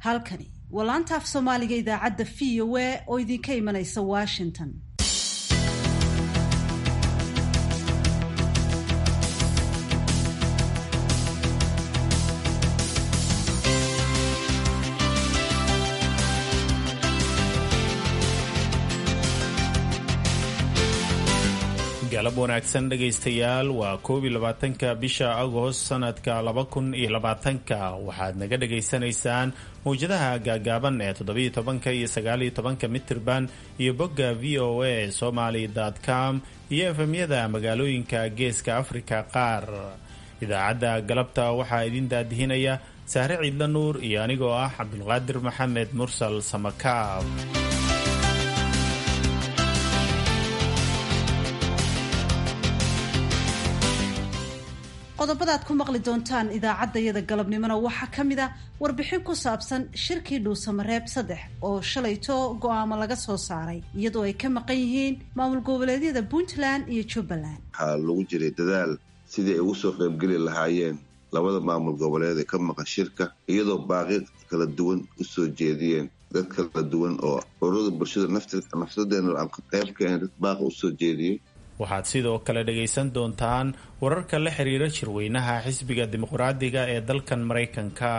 halkani waa laanta af soomaaliga idaacadda v o a oo idinka imanaysa washington galab wanaagsan dhegaystayaal waa koob iyo labaatanka bisha agost sanadka laba kun iyo labaatanka waxaad naga dhagaysanaysaan mawjadaha gaagaaban ee toddobiyo tobanka iyo sagaaliyo tobanka mitirban iyo bogga v o a somaly com iyo efemyada magaalooyinka geeska afrika qaar idaacadda galabta waxaa idin daadihinaya sahre ciidla nuur iyo anigoo ah cabdulqaadir maxamed mursal samakaab qodobada ad ku maqli doontaan idaacaddayada galabnimona waxaa ka mid a warbixin ku saabsan shirkii dhuusamareeb saddex oo shalayto go-aamo laga soo saaray iyadoo ay ka maqan yihiin maamul goboleedyada puntland iyo jubbaland waxaa lagu jiray dadaal sidii ay ugu soo qaybgeli lahaayeen labada maamul goboleed ee ka maqan shirka iyadoo baaqi kala duwan u soo jeediyeen dad kala duwan oo ururada bulshada nafsadeena aan qayb ka ahayn dad baaqa usoo jeediyey waxaad sidoo kale dhagaysan doontaan wararka la xiriira shirweynaha xisbiga dimuqraadiga ee dalkan maraykanka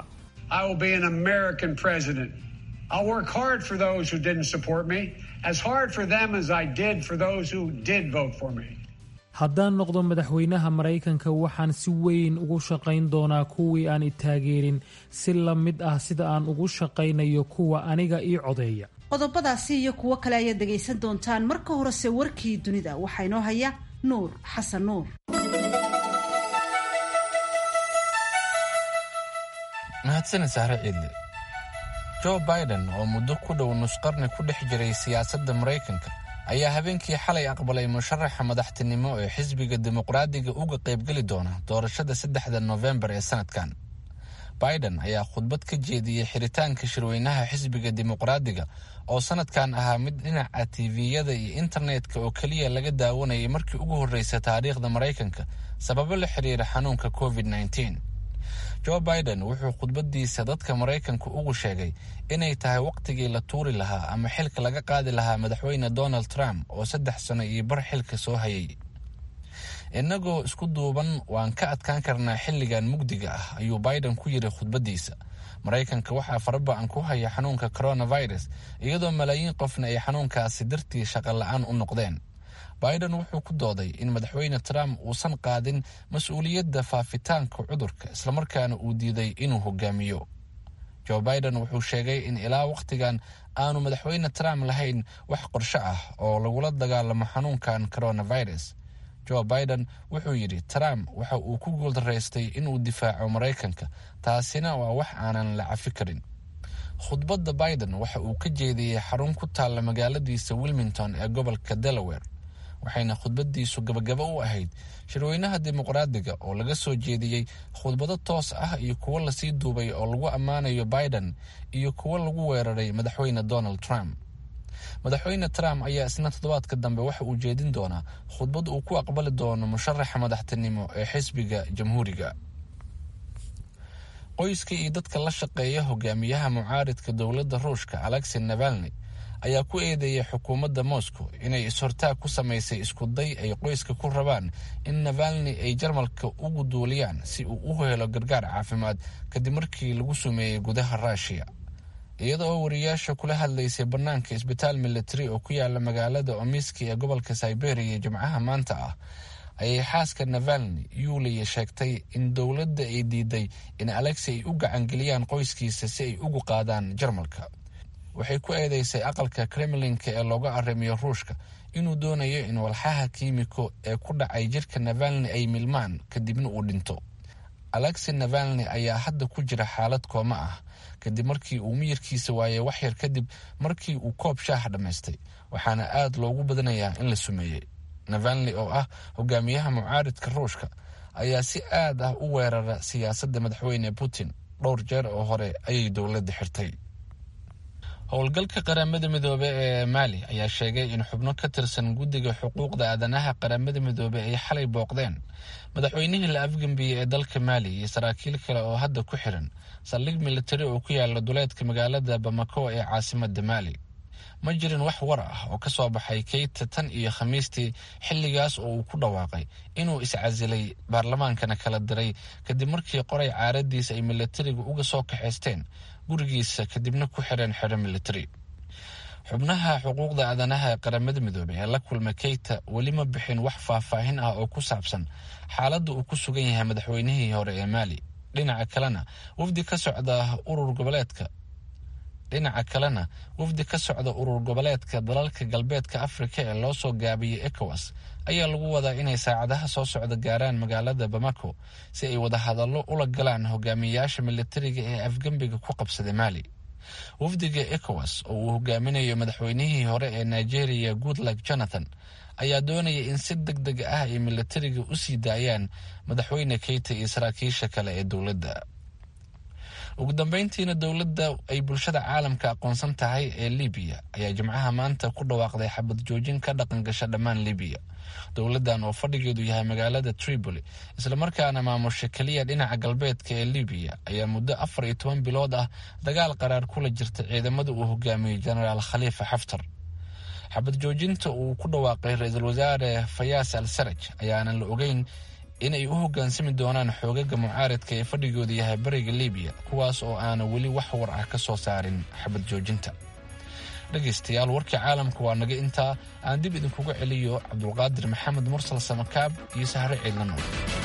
haddaan noqdo madaxweynaha maraykanka waxaan si weyn ugu shaqayn doonaa kuwii aan i taageerin si la mid ah sida aan ugu shaqaynayo kuwa aniga ii codeeya qodobadaasi iyo kuwo kale ayaad dhegaysan doontaan marka horese warkii dunida waxaa inoo haya nuur xasan nuur mahadsanid sahre ciidle jo biden oo muddo ku dhow nusqarni ku dhex jiray siyaasadda maraykanka ayaa habeenkii xalay aqbalay musharaxa madaxtinimo ee xisbiga dimuqraadiga uga qaybgeli doona doorashada saddexda nofembar ee sanadkan biden ayaa khudbad ka jeediyey xiritaanka shirweynaha xisbiga dimuqraadiga oo sanadkan ahaa mid dhinaca tiviyada iyo internetka oo keliya laga daawanayay markii ugu horreysay taariikhda maraykanka sababo la xiriira xanuunka covid -19 jo biden wuxuu khudbadiisa dadka maraykanka ugu sheegay inay tahay wakhtigii la tuuri lahaa ama xilka laga qaadi lahaa madaxweyne donald trump oo saddex sano iyo bar xilka soo hayay innagoo isku duuban waan ka adkaan karnaa xilligan mugdiga ah ayuu biden ku yidhi khudbadiisa maraykanka waxaa faraba-an ku haya xanuunka coronavirus iyadoo malaayiin qofna ay xanuunkaasi dartii shaqo la-aan u noqdeen biden wuxuu ku dooday in madaxweyne trump uusan qaadin mas-uuliyadda faafitaanka cudurka islamarkaana uu diiday inuu hogaamiyo jo biden wuxuu sheegay in ilaa wakhtigan aanu madaxweyne trump lahayn wax qorsho ah oo lagula dagaalamo xanuunkan coronavirus jo biden wuxuu yidhi trump waxa uu ku guuldaraystay inuu difaaco maraykanka taasina waa wax aanan la cafi karin khudbadda biden waxa uu ka jeediyey xarun ku taalla magaaladiisa wilmington ee gobolka delaware waxayna khudbadiisu gabagabo u ahayd shirweynaha dimuqraadiga oo laga soo jeediyey khudbado toos ah iyo kuwo lasii duubay oo lagu ammaanayo biden iyo kuwo lagu weeraray madaxweyne donald trump madaxweyne trump ayaa isna toddobaadka dambe waxa uu jeedin doonaa khudbad uu ku aqbali doono musharaxa madaxtinimo ee xisbiga jamhuuriga qoyska iyo dadka la shaqeeya hogaamiyaha mucaaridka dowladda ruushka alexey navalni ayaa ku eedeeyay xukuumadda moscow inay is-hortaag ku samaysay iskuday ay qoyska ku rabaan in navalni ay jarmalka ugu duuliyaan si uu u helo gargaar caafimaad kadib markii lagu sumeeyey gudaha ruushiya iyada oo wariyaasha kula hadlaysay bannaanka isbitaal military oo ku yaala magaalada omiski ee gobolka siberiya jimcaha maanta ah ayay xaaska navalni yuuliya sheegtay in dowladda ay diiday in alexey ay u gacangeliyaan qoyskiisa si ay ugu qaadaan jarmalka waxay ku eedeysay aqalka kremlinka ee looga arrimiyo ruushka inuu doonayo in walxaha kiimiko ee ku dhacay jirka navalni ay milmaan kadibna uu dhinto alexey navalni ayaa hadda ku jira xaalad kooma ah kadib markii uu miyirkiisa waayay waxyar kadib markii uu koob shaaha dhammaystay waxaana aad loogu badanayaa in la sumeeyey navalni oo ah hogaamiyaha mucaaridka ruushka ayaa si aad ah u weerara siyaasadda madaxweyne putin dhowr jeer oo hore ayay dowladda xirtay howlgalka qaramada midoobe ee maali ayaa sheegay in xubno ka tirsan guddiga xuquuqda aadanaha qaramada midoobe ay xalay booqdeen madaxweynihii la afgambiyey ee dalka maali iyo saraakiil kale oo hadda ku xiran saldhig militari oo ku yaala duleedka magaalada bamako ee caasimada maali ma jirin wax war ah oo ka soo baxay keyta tan iyo khamiistii xilligaas oo uu ku dhawaaqay inuu iscasilay baarlamaankana kala diray kadib markii qoray caaradiisa ay militariga uga soo kaxaysteen gurigiisa kadibna ku xireen xero militari xubnaha xuquuqda aadanaha ee qaramada midoobey ee la kulmay keyta weli ma bixin wax faahfaahin ah oo ku saabsan xaaladda uu ku sugan yahay madaxweynihii hore ee maali dhinaca kalena wafdi ka socda urur goboleedka dhinaca kalena wafdi ka socda urur goboleedka dalalka galbeedka afrika ee loo soo gaabiyey ecowas ayaa lagu wadaa inay saacadaha soo socda gaaraan magaalada bamako si ay wadahadallo ula galaan hogaamiyayaasha militariga ee afgembiga ku qabsaday maali wafdiga ecowas oo uu hogaaminayo madaxweynihii hore ee nigeria goodluck jonathan ayaa doonaya in si deg deg ah ay militariga u sii daayaan madaxweyne keyta iyo saraakiisha kale ee dowladda ugu dambeyntiina dowladda ay bulshada caalamka aqoonsan tahay ee libiya ayaa jimcaha maanta ku dhawaaqday xabad joojin ka dhaqan gasha dhammaan libiya dowladdan oo fadhigeedu yahay magaalada tripoli islamarkaana maamusha keliya dhinaca galbeedka ee libiya ayaa muddo afar iyo toban bilood ah dagaal qaraar kula jirta ciidamada uu hogaamiyey jenaraal khaliifa xaftar xabad joojinta uu ku dhawaaqay ra-iisul wasaare fayaas al saraj ayaanan la ogeyn inay u hoggaansami doonaan xoogaga mucaaridka ee fadhigooda yahay bariga libiya kuwaas oo aana weli wax war ah ka soo saarin xabad joojinta dhegaystayaal warkii caalamka waa naga intaa aan dib idinkuga celiyo cabdulqaadir maxamed mursal samakaab iyo sahre ciidlanow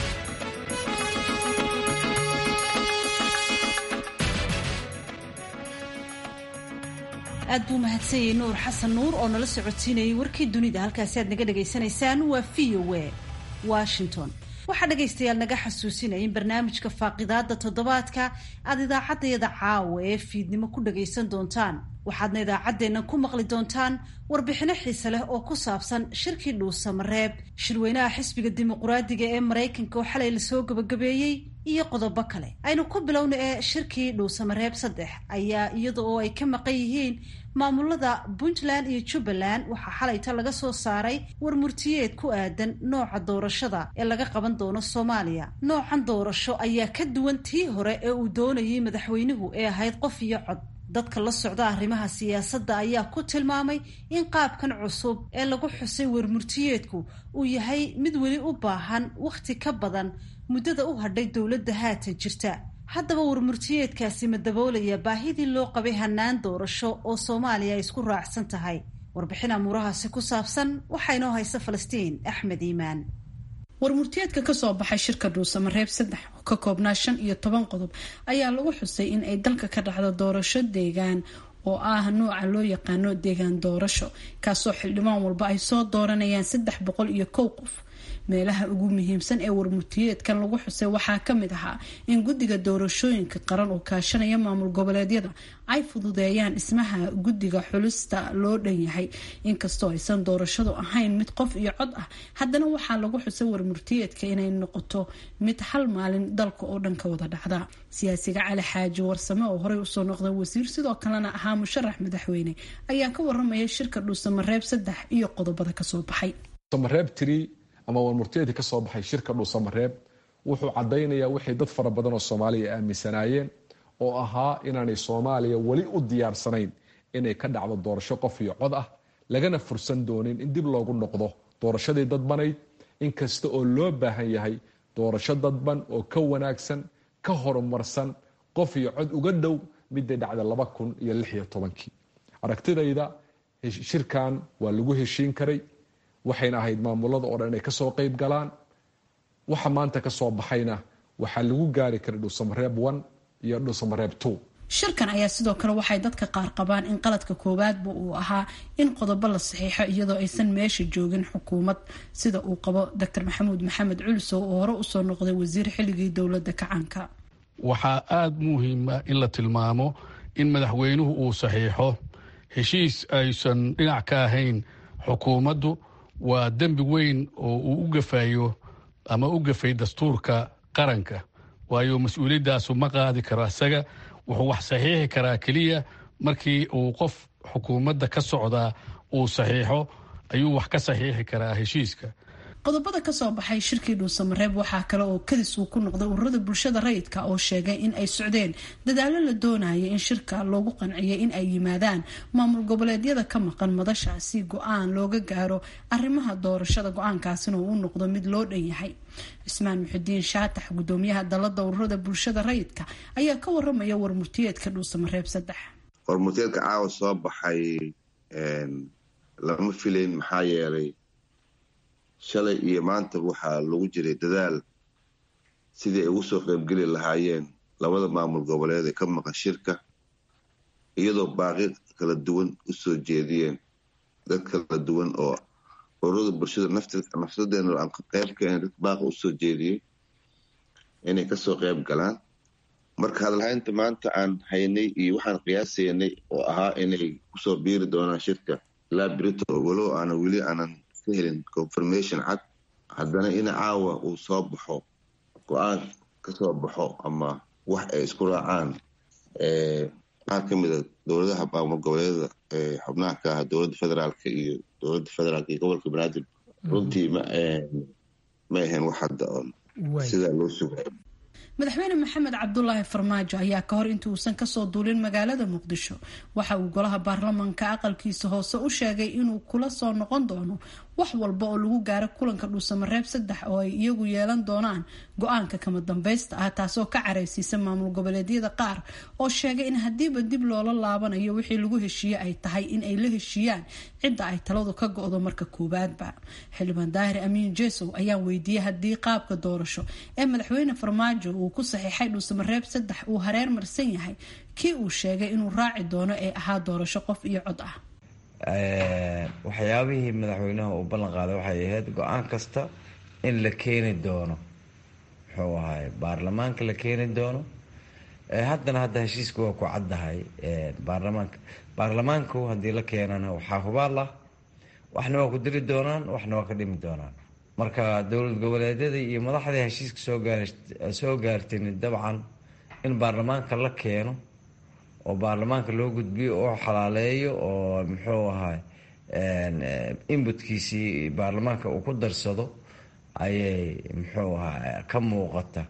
aad buu mahadsanyay nuur xasan nuur oo nala socodsiinayay warkii dunida halkaasi aad naga dhagaysanaysaan waa v o a washington waxaa dhegaystayaal naga xasuusinaya in barnaamijka faaqidaada toddobaadka aad idaacaddayada caawa ee fiidnimo ku dhagaysan doontaan waxaadna idaacaddeenna ku maqli doontaan warbixino xiise leh oo ku saabsan shirkii dhuusamareeb shirweynaha xisbiga dimuquraadiga ee maraykanka oo xalay lasoo gabagabeeyey iyo qodobo kale aynu ku bilowna ee shirkii dhuusamareeb saddex ayaa iyada oo ay ka maqan yihiin maamulada puntland iyo jubbaland waxaa xalayta laga soo saaray war murtiyeed ku aadan nooca doorashada ee laga qaban doono soomaaliya noocan doorasho ayaa ka duwan tii hore ee uu doonayay madaxweynuhu ee ahayd qof iyo cod dadka la socda arrimaha siyaasadda ayaa ku tilmaamay in qaabkan cusub ee lagu xusay warmurtiyeedku uu yahay mid weli u baahan wakhti ka badan muddada u hadhay dowladda haatan jirta haddaba warmurtiyeedkaasi ma daboolaya baahidii loo qabay hannaan doorasho oo soomaaliya ay isku raacsan tahay warbixin amuurahaasi ku saabsan waxaa inoo haysa falastiin axmed iimaan warmurtiyeedka kasoo baxay shirka dhuusamareeb saddex oo ka koobnaa shan iyo toban qodob ayaa lagu xusay in ay dalka ka dhacdo doorasho deegaan oo ah nooca loo yaqaano deegaan doorasho kaasoo xildhibaan walba ay soo dooranayaan saddex boqol iyo kow qof meelaha ugu muhiimsan ee warmurtiyeedkan lagu xusay waxaa kamid ahaa in guddiga doorashooyinka qaran oo kaashanaya maamul goboleedyada ay fududeeyaan dhismaha guddiga xulista loo dhan yahay inkastoo aysan doorashadu ahayn mid qof iyo cod ah haddana waxaa lagu xusay warmurtiyeedka inay noqoto mid hal maalin dalka oo dhan ka wada dhacda siyaasiga cali xaaji warsame oo horey usoo noqday wasiir sidoo kalena ahaa musharax madaxweyne ayaa ka waramaya shirka dhuusamareeb saddex iyo qodobada kasoo baxay ama warmurtiyeedka ka soo baxay shirka dhuusamareeb wuxuu cadaynayaa wixii dad fara badan oo soomaaliya aaminsanaayeen oo ahaa inaanay soomaaliya weli u diyaarsanayn inay ka dhacdo doorasho qof iyo cod ah lagana fursan doonin in dib loogu noqdo doorashadii dadbanayd inkasta oo loo baahan yahay doorasho dadban oo ka wanaagsan ka horumarsan qof iyo cod uga dhow midday dhacda laba kun iyo lix iyo tobankii aragtidayda shirkan waa lagu heshiin karay waxayna ahayd maamulada oo dhan inay kasoo qeyb galaan waxa maanta kasoo baxayna waxaa lagu gaari karay dhuusamareeb one iyo dhuusamareeb two shirkan ayaa sidoo kale waxay dadka qaar qabaan in qaladka koowaadba uu ahaa in qodobo la saxiixo iyadoo aysan meesha joogin xukuumad sida uu qabo docor maxamuud maxamed culisow oo hore usoo noqday wasiir xilligii dowladda kacaanka waxaa aada muhiima in la tilmaamo in madaxweynuhu uu saxiixo heshiis aysan dhinac ka ahayn xukuumaddu waa dembi weyn oo uu u gafayo ama u gafay dastuurka qaranka waayo mas-uuliyadaasu ma qaadi karo isaga wuxuu wax saxiixi karaa keliya markii uu qof xukuumadda ka socdaa uu saxiixo ayuu wax ka saxiixi karaa heshiiska qodobada kasoo baxay shirkii dhuusamareeb waxaa kale oo kadis uu ku noqday ururada bulshada rayidka oo sheegay in ay socdeen dadaalo la doonaya in shirka loogu qanciyay in ay yimaadaan maamul goboleedyada ka maqan madasha si go-aan looga gaaro arrimaha doorashada go-aankaasina uu u noqdo mid loo dhan yahay cismaan muxidiin shaatax gudoomiyaha dalada ururada bulshada rayidka ayaa ka waramaya warmurtiyeedka dhuusamareeb saddex warmurtiyeedka caawa soo baxay lama filayn maxaa yeelay shalay iyo maanta waxaa lagu jiray dadaal sidii ay ugu soo qaybgeli lahaayeen labada maamul goboleed ee ka maqan shirka iyadoo baaqi kala duwan u soo jeediyeen dad kala duwan oo ururada bulshada nafsadeena aan qayb ka ahayn dad baaqa u soo jeediyey inay kasoo qayb galaan marka hadalhaynta maanta aan haynay iyo waxaan qiyaasaynay oo ahaa inay kusoo biiri doonaan shirka ilaa brito walow aanan weli aanan ka helin confirmation cad haddana in caawa uu soo baxo go-aan kasoo baxo ama wax ay isku raacaan qaar ka mida dowladaha maamul goboleedada ee xubnaha ka ah dowladda federaalka iyo dowladda federaalka iyo gobolka banaadir runtii ma ma ahayn wax hadda oon sidaa loo sugayo madaxweyne maxamed cabdulaahi farmaajo ayaa ka hor inta uusan kasoo duulin magaalada muqdisho waxa uu golaha baarlamanka aqalkiisa hoose u sheegay inuu kula soo noqon doono wax walba oo lagu gaaro kulanka dhuusamareeb saddex oo ay iyagu yeelan doonaan go-aanka kama dambaysta ah taasoo ka careysiisa maamul goboleedyada qaar oo sheegay in haddiiba dib loola laabanayo wixii lagu heshiiye ay tahay in ay la heshiiyaan cidda ay taladu ka go-do marka koowaadba xildhibaan daahir amiin jesow ayaan weydiiyey haddii qaabka doorasho ee madaxweyne farmaajo uu ku saxiixay dhuusamareeb saddex uu hareer marsan yahay kii uu sheegay inuu raaci doono ee ahaa doorasho qof iyo cod ah waxyaabihii madaxweynaha uu ballan qaaday waxay ahayd go-aan kasta in la keeni doono muxuu ahaay baarlamaanka la keeni doono haddana hadda heshiiska waa ku caddahay baarlamaanka baarlamaanku haddii la keenana waxaa hubaal ah waxna waa ku diri doonaan waxna waa ka dhimi doonaan marka dowlad goboleedyadii iyo madaxdii heshiiska soo gaar soo gaartin dabcan in baarlamaanka la keeno oo baarlamaanka loo gudbiyo oo xalaaleeyo oo muxuu ahaay inbutkiisii baarlamaanka uu ku darsado ayay muxuu ahaa ka muuqata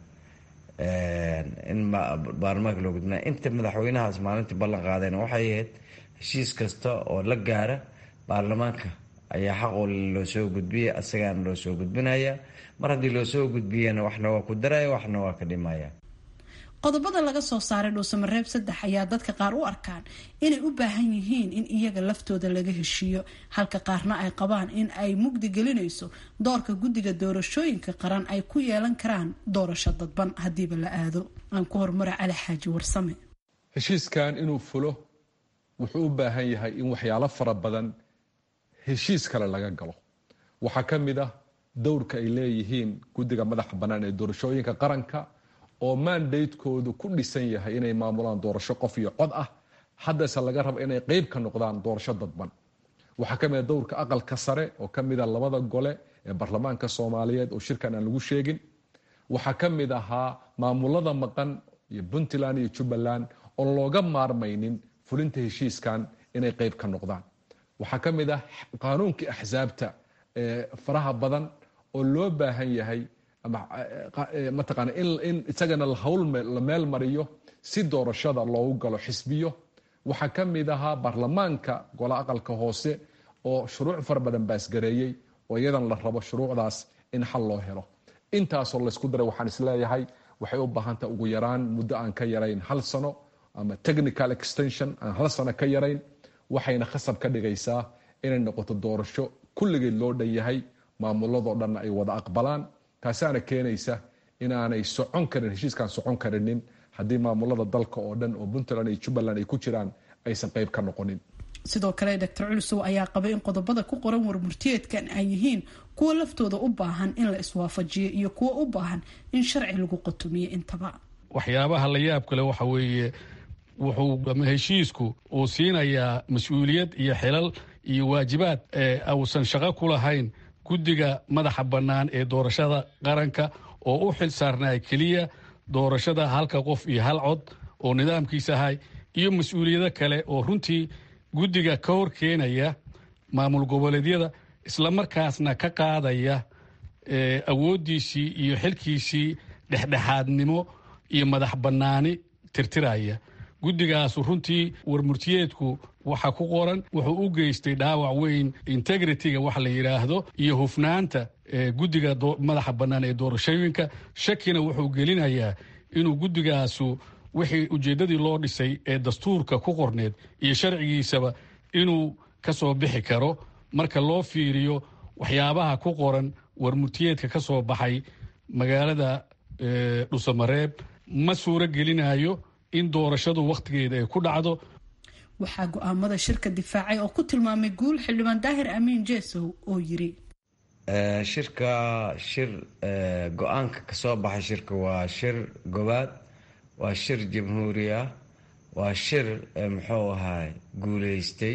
in baarlamaanka loo gudbinaya inta madaxweynahaas maalintii ballan qaadeen waxay ahayd heshiis kasta oo la gaara baarlamaanka ayaa xaqoo loo soo gudbiyay asagaana loo soo gudbinaya mar haddii loo soo gudbiyana waxna waa ku daraya waxna waa ka dhimaya qodobada laga soo saaray dhuusamareeb saddex ayaa dadka qaar u arkaan inay u baahan yihiin in iyaga laftooda laga heshiiyo halka qaarna ay qabaan in ay mugdi gelinayso doorka guddiga doorashooyinka qaran ay ku yeelan karaan doorasho dadban haddiiba la aado aan ku horumara cali xaaji warsame heshiiskan inuu fulo wuxuu u baahan yahay in waxyaalo fara badan heshiis kale laga galo waxaa ka mid ah dowrka ay leeyihiin guddiga madaxa bannaan ee doorashooyinka qaranka oo mandatekoodu ku dhisan yahay inay maamulaan doorasho qof iyo cod ah haddase laga rabo inay qeyb ka noqdaan doorasho dadban waxaa ka mid a dowrka aqalka sare oo ka mid a labada gole ee baarlamaanka soomaaliyeed oo shirkan aan lagu sheegin waxaa ka mid ahaa maamulada maqan iyo puntland iyo jubbaland oon looga maarmaynin fulinta heshiiskan inay qeyb ka noqdaan waxaa ka mid ah qaanuunkii axsaabta ee faraha badan oo loo baahan yahay mataqaana in isagana hawl la meel mariyo si doorashada loogu galo xisbiyo waxaa ka mid ahaa baarlamaanka gola aqalka hoose oo shuruuc fara badan baasgareeyey oo iyadan la rabo shuruucdaas in xal loo helo intaasoo laysku daray waxaan isleeyahay waxay u baahantaha ugu yaraan muddo aan ka yarayn hal sano ama technical extension aan hal sano ka yarayn waxayna khasab ka dhigaysaa inay noqoto doorasho kulligeed loo dhan yahay maamuladoo dhanna ay wada aqbalaan taasaana keenaysa inaanay socon karin heshiiskaan socon karinin haddii maamulada dalka oo dhan oo puntland iyo jubbaland ay ku jiraan aysan qeyb ka noqonin sidoo kale doctor culusow ayaa qabay in qodobada ku qoran warmurtiyeedkan ay yihiin kuwo laftooda u baahan in la iswaafajiyo iyo kuwo u baahan in sharci lagu qotomiyo intaba waxyaabaha la yaab kale waxa weeye wuxuu heshiisku uu siinayaa mas-uuliyad iyo xilal iyo waajibaad ee uusan shaqo ku lahayn guddiga madaxa bannaan ee doorashada qaranka oo u xil saarnaa keliya doorashada halka qof iyo hal cod oo nidaamkiisa ahay iyo mas-uuliyado kale oo runtii guddiga ka hor keenaya maamul goboleedyada islamarkaasna ka qaadaya awooddiisii iyo xilkiisii dhexdhexaadnimo iyo madax bannaani tirtiraya guddigaasu runtii warmurtiyeedku waxa ku qoran wuxuu u geystay dhaawac weyn integritiga wax la yidhaahdo iyo hufnaanta guddiga madaxa bannaan ee doorashooyinka shakina wuxuu gelinayaa inuu guddigaasu wixii ujeeddadii loo dhisay ee dastuurka ku qorneed iyo sharcigiisaba inuu ka soo bixi karo marka loo fiiriyo waxyaabaha ku qoran warmurtiyeedka ka soo baxay magaalada dhusamareeb ma suuro gelinayo in doorashadu wakhtigeeda ay ku dhacdo waxaa go-aamada shirka difaacay oo ku tilmaamay guul xildhibaan daahir amiin jeesow oo yiri shirka shir go-aanka kasoo baxay shirka waa shir gobaad waa shir jamhuuri ah waa shir muxuu ahaay guuleystay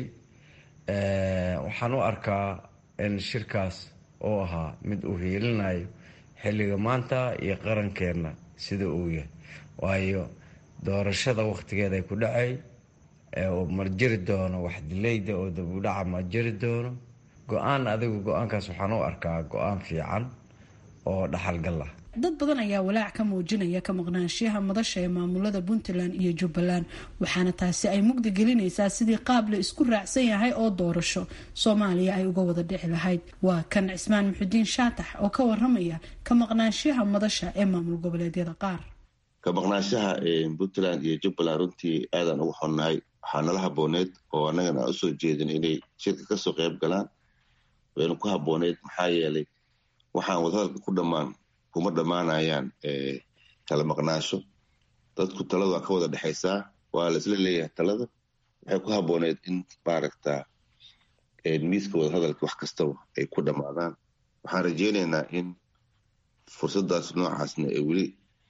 waxaan u arkaa in shirkaas uu ahaa mid uu hiilinayo xilliga maanta iyo qarankeenna sida uu yahay waayo doorashada wakhtigeeda ay ku dhacay ma jiri doono wax dilayda oo dabudhaca ma jiri doono go-aan adigu go-aankaas waxaan u arkaa go-aan fiican oo dhaxalgal ah dad badan ayaa walaac ka muujinaya ka maqnaanshiyaha madasha ee maamulada puntland iyo jubbaland waxaana taasi ay mugdi gelinaysaa sidii qaab la isku raacsan yahay oo doorasho soomaaliya ay uga wada dhici lahayd waa kan cismaan muxudiin shaatax oo ka waramaya ka maqnaanshiyaha madasha ee maamul goboleedyada qaar ka maqnaanshaha puntland iyo jubbaland runtii aadaan ugu xonnahay waxaa nala habooneed oo annagana aan usoo jeedin inay shirka kasoo qayb galaan waynu ku habooneyd maxaa yeelay waxaan wadahadalka ku dhammaan kuma dhammaanayaan kala maqnaasho dadku taladu waa ka wada dhexaysaa waa laisla leeyahay talada waxay ku habooneyd in maaragta miiska wadahadalka wax kastaba ay ku dhammaadaan waxaan rajeynaynaa in fursadaas noocaasna ee weli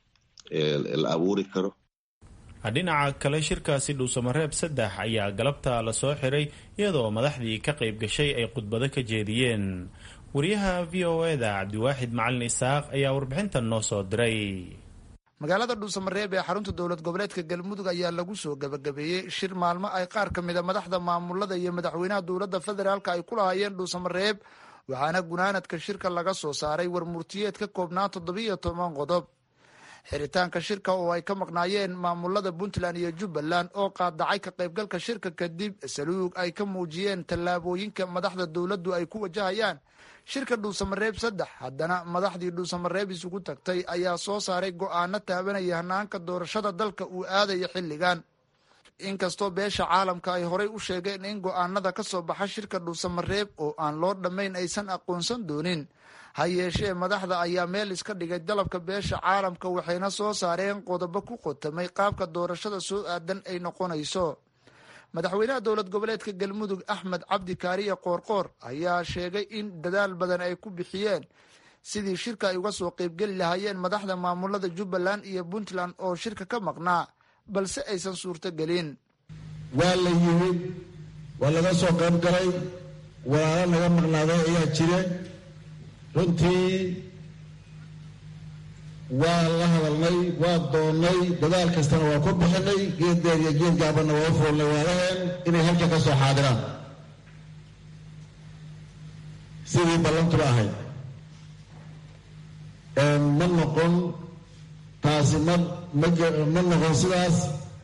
la abuuri karo dhinaca kale shirkaasi dhuusamareeb saddex ayaa galabta lasoo xiray iyadoo madaxdii ka qayb gashay ay khudbado ka jeediyeen wariyaha v o e da cabdiwaaxid macalin isaaq ayaa warbixintan noo soo diray magaalada dhuusamareeb ee xarunta dowlad goboleedka galmudug ayaa lagu soo gabagabeeyey shir maalmo ay qaar ka mida madaxda maamulada iyo madaxweynaha dowladda federaalk ay ku lahaayeen dhuusamareeb waxaana gunaanadka shirka laga soo saaray warmurtiyeed ka koobnaa toddobiiyo toban qodob xiritaanka shirka oo ay ka maqnaayeen maamulada puntland iyo jubbaland oo qaadacay ka qaybgalka shirka kadib saluug ay ka muujiyeen tallaabooyinka madaxda dowladdu ay ku wajahayaan shirka dhuusamareeb saddex haddana madaxdii dhuusamareeb isugu tagtay ayaa soo saaray go-aano taabanaya hanaanka doorashada dalka uu aadaya xilligan inkastoo beesha caalamka ay horay u sheegeen in go-aanada ka soo baxa shirka dhuusamareeb oo aan loo dhammayn aysan aqoonsan doonin ha yeeshee madaxda ayaa meel iska dhigay dalabka beesha caalamka waxayna soo saareen qodobo ku qotamay qaabka doorashada soo aadan ay noqonayso madaxweynaha dowlad goboleedka galmudug axmed cabdi kaariye qoorqoor ayaa sheegay in dadaal badan ay ku bixiyeen sidii shirka ay uga soo qeybgeli lahaayeen madaxda maamulada jubbaland iyo puntland oo shirka ka maqnaa balse aysan suurtogelin waa la yimid waa laga soo qayb galay walaalo naga maqnaaday ayaa jire runtii waa la hadalnay waa doonnay dadaal kastana waa ku bixinay geed deer iyo geed gaabanna waa u foolnay waalaheen inay halka ka soo xaadiraan sidii ballantuba ahayd ma noqon taasi ma ma noqon sidaas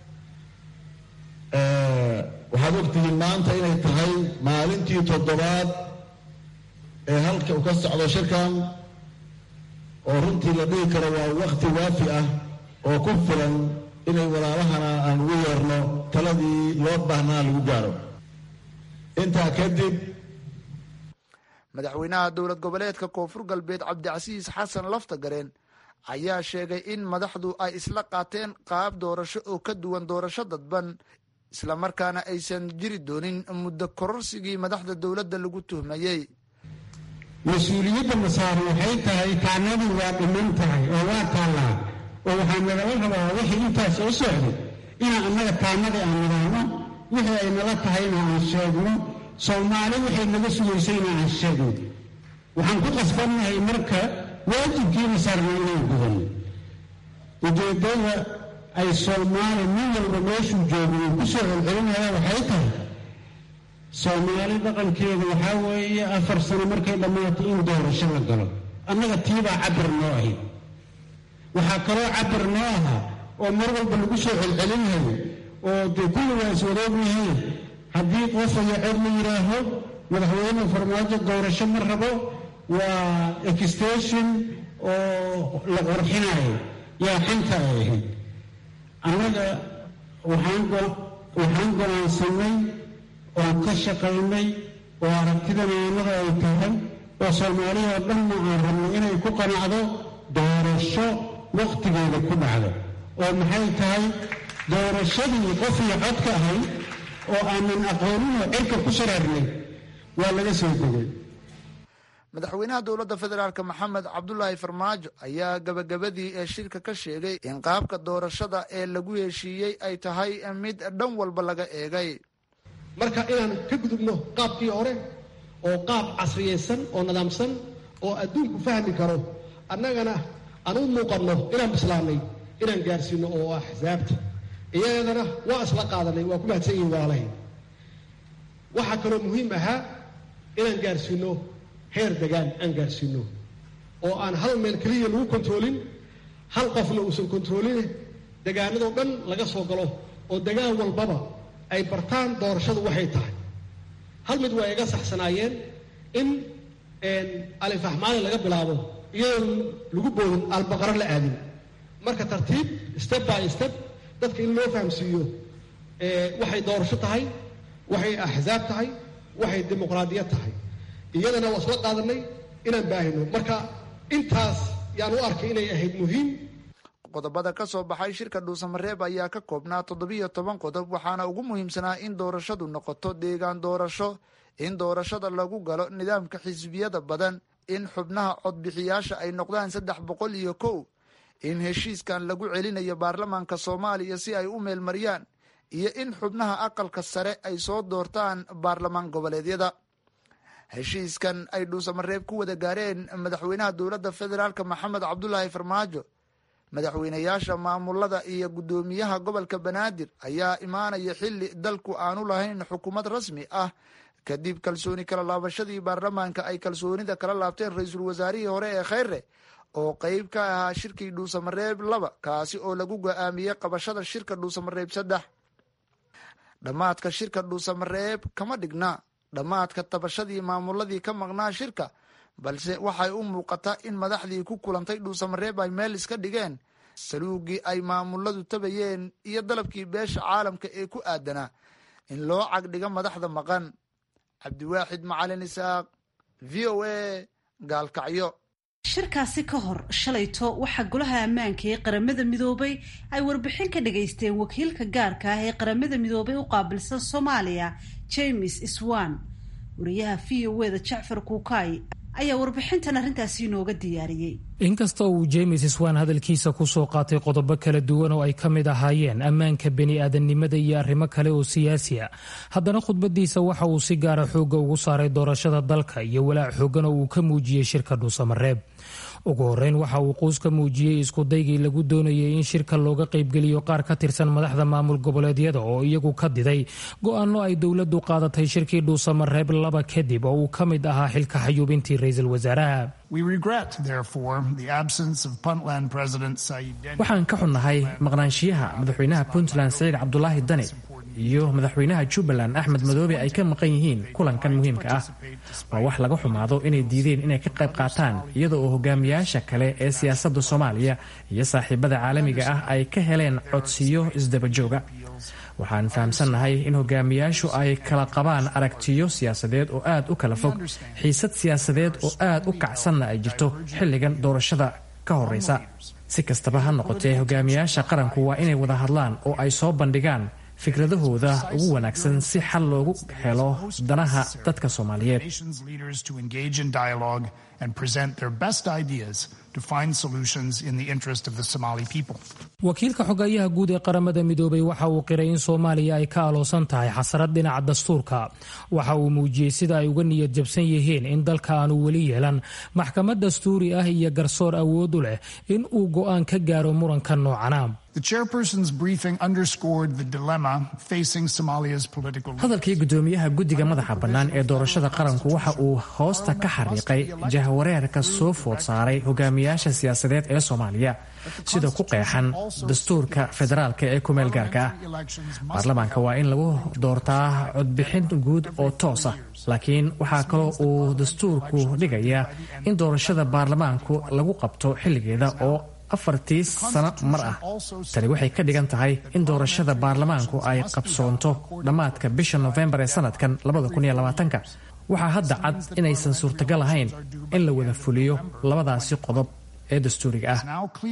waxaad ogtihiin maanta inay tahay maalintii toddobaad ee halka uu ka socdo shirkan oo runtii la dhihi karo waa wakti waafi ah oo ku filan inay walaalahana aan ugu yeerno taladii loo baahnaa lagu gaaro intaa kadib madaxweynaha dowlad goboleedka koonfur galbeed cabdicasiis xasan laftagareen ayaa sheegay in madaxdu ay isla qaateen qaab doorasho oo ka duwan doorasho dadban islamarkaana aysan jiri doonin muddo kororsigii madaxda dowladda lagu tuhmayey mas-uuliyadda masaari waxay tahay taanadii waa dhiman tahay oo waa taallaa oo waxaa nagala rabaa wixii intaas soo socday inaan annaga taanadii aan nidaano wixii ay nala tahayna aan sheegno soomaali waxay naga sugaysayna aan sheegno waxaan ku qasbannahay marka waajibkiina saarna inaan gudanno ujeeddada ay soomaali nin walba meeshuu joogo uu ku soo celcelinaya waxay tahay soomaali dhaqankeedu waxaa weeye afar sano markay dhammaato in doorasho la galo annaga tiibaa cabir noo ahayd waxaa kaloo cabir noo ahaa oo mar walba lagu soo celcelinayo oo dee kulligaas wadoog yihiin haddii qof aya cod la yidhaaho madaxweyne farmaajo doorasho ma rabo waa extension oo la qorxinayo yaa xanta ay ahayd annaga waxaan go'aansanay oon ka shaqaynay oo aragtidaneenada ay tahay oo soomaaliya oo dhanna aan rabno inay ku qanacdo doorasho wakhtigeeda ku dhacdo oo maxay tahay doorashadii qof iyo cod ka ahayd oo aanan aqooninoo cirka ku saraarnay waa laga soo degay madaxweynaha dowladda federaalk maxamed cabdulaahi farmaajo ayaa gabagabadii ee shirka ka sheegay in qaabka doorashada ee lagu heshiiyey ay tahay mid dhan walba laga eegay marka inaan ka gudubno qaabkii hore oo qaab casriyaysan oo nidaamsan oo adduunku fahmi karo annagana aan u muuqanno inaan bislaanay inaan gaarsiino oo ah xisaabta iyadana waa isla qaadanay waa ku mahadsan yihin walaalahay waxaa kaloo muhiim ahaa inaan gaarsiino heer degaan aan gaarsiino oo aan hal meel keliya lagu kontroolin hal qofna uusan kontroolin degaanadoo dhan laga soo galo oo degaan walbaba ay bartaan doorashadu waxay tahay hal mid waa iga saxsanaayeen in alifaxmaali laga bilaabo iyadoon lagu boodin albaqaro la aadin marka tartiib step by step dadka in loo fahamsiiyo waxay doorasho tahay waxay axsaab tahay waxay dimuqraadiyad tahay iyadana waa isla qaadanay inaan baahino marka intaas yaan u arkay inay ahayd muhiim qodobada ka soo baxay shirka dhuusamareeb ayaa ka koobnaa toddobiyo toban qodob waxaana ugu muhiimsanaa in doorashadu noqoto deegaan doorasho in doorashada lagu galo nidaamka xisbiyada badan in xubnaha codbixiyaasha ay noqdaan saddex boqol iyo kow in heshiiskan lagu celinayo baarlamaanka soomaaliya si ay u meelmariyaan iyo in xubnaha aqalka sare ay soo doortaan baarlamaan goboleedyada heshiiskan ay dhuusamareeb ku wada gaareen madaxweynaha dowladda federaalk maxamed cabdulaahi farmaajo madaxweynayaasha maamulada iyo guddoomiyaha gobolka banaadir ayaa imaanaya xili dalku aanu lahayn xukuumad rasmi ah kadib kalsooni kala laabashadii baarlamaanka ay kalsoonida kala laabteen ra-iisul wasaarihii hore ee kheyre oo qeyb ka ahaa shirkii dhuusamareeb laba kaasi oo lagu go-aamiyey qabashada shirka dhuusamareeb saddex dhammaadka shirka dhuusamareeb kama dhigna dhammaadka tabashadii maamuladii ka maqnaa shirka balse waxay u muuqataa in madaxdii ku kulantay dhuusamareeb ay meel iska dhigeen saluugii ay maamuladu tabayeen iyo dalabkii beesha caalamka ee ku aadanaa in loo cagdhiga madaxda maqan cabdiwaaxid macalin isaaq v o a gaalkacyo shirkaasi ka hor shalayto waxaa golaha ammaanka ee qaramada midoobay ay warbixin ka dhagaysteen wakiilka gaarka ah ee qaramada midoobay u qaabilsan soomaaliya james swan wariyaha v o e da jacfar kuukay ayaa warbixintan arrintaasi inooga diyaariyey inkasta uu james swan hadalkiisa kusoo qaatay qodobo kala duwan oo ay ka mid ahaayeen ammaanka bani-aadamnimada iyo arrimo kale oo siyaasi a haddana khudbadiisa waxa uu si gaara xoogga ugu saaray doorashada dalka iyo walaac xoogan oo uu ka muujiyey shirka dhuusamareeb ugu horeyn waxa uu quus ka muujiyey iskudaygii lagu doonayay in shirka looga qaybgeliyo qaar ka tirsan madaxda maamul goboleedyada oo iyagu ka diday go-aano ay dowladdu qaadatay shirkii dhuusamareeb laba kadib oo uu ka mid ahaa xilka xayuubintii ra-iisul wasaaraha waxaan ka xunnahay maqnaanshiyaha madaxweynaha puntland saciid cabdulaahi dani iyo madaxweynaha jubbaland axmed madoobe ay ka maqan yihiin kulankan muhiimka ah waa wax laga xumaado inay diideen inay ka qayb qaataan iyada oo hogaamiyaasha kale ee siyaasadda soomaaliya iyo saaxiibada caalamiga ah ay ka heleen codsiyo isdabajooga waxaan fahamsannahay in hogaamiyaashu ay kala qabaan aragtiyo siyaasadeed oo aad u kala fog xiisad siyaasadeed oo aad u kacsanna ay jirto xilligan doorashada ka horeysa si kastaba ha noqotee hogaamiyaasha qaranku waa inay wada hadlaan oo ay soo bandhigaan fikradahooda ugu wanaagsan si xal loogu helo danaha dadka soomaaliyeed wakiilka xogeeyaha guud ee qaramada midoobay waxa uu qiray in soomaaliya ay ka aloosan tahay xasarad dhinaca dastuurka waxa uu muujiyey sida ay uga niyad jabsan yihiin in dalka aanu weli yeelan maxkamad dastuuri ah iyo garsoor awood u leh in uu go-aan ka gaaro muranka noocana hadalkii gudoomiyaha guddiga madaxa bannaan ee doorashada qaranku waxa uu hoosta ka xariiqay jahwareerka soo food saaray hogaamiyaasha siyaasadeed ee soomaaliya sida ku qeexan dastuurka federaalka ee kumeel gaarka ah baarlamaanka waa in lagu doortaa codbixin guud oo toos ah laakiin waxaa kaloo uu dastuurku dhigayaa in doorashada baarlamaanku lagu qabto xilligeeda oo afartii sano mar ah tani waxay ka dhigan tahay in doorashada baarlamaanku ay qabsoonto dhammaadka bisha nofembar ee sanadkan waxaa hadda cad inaysan suurtagal ahayn in la wada fuliyo labadaasi qodob ee dastuuriga ah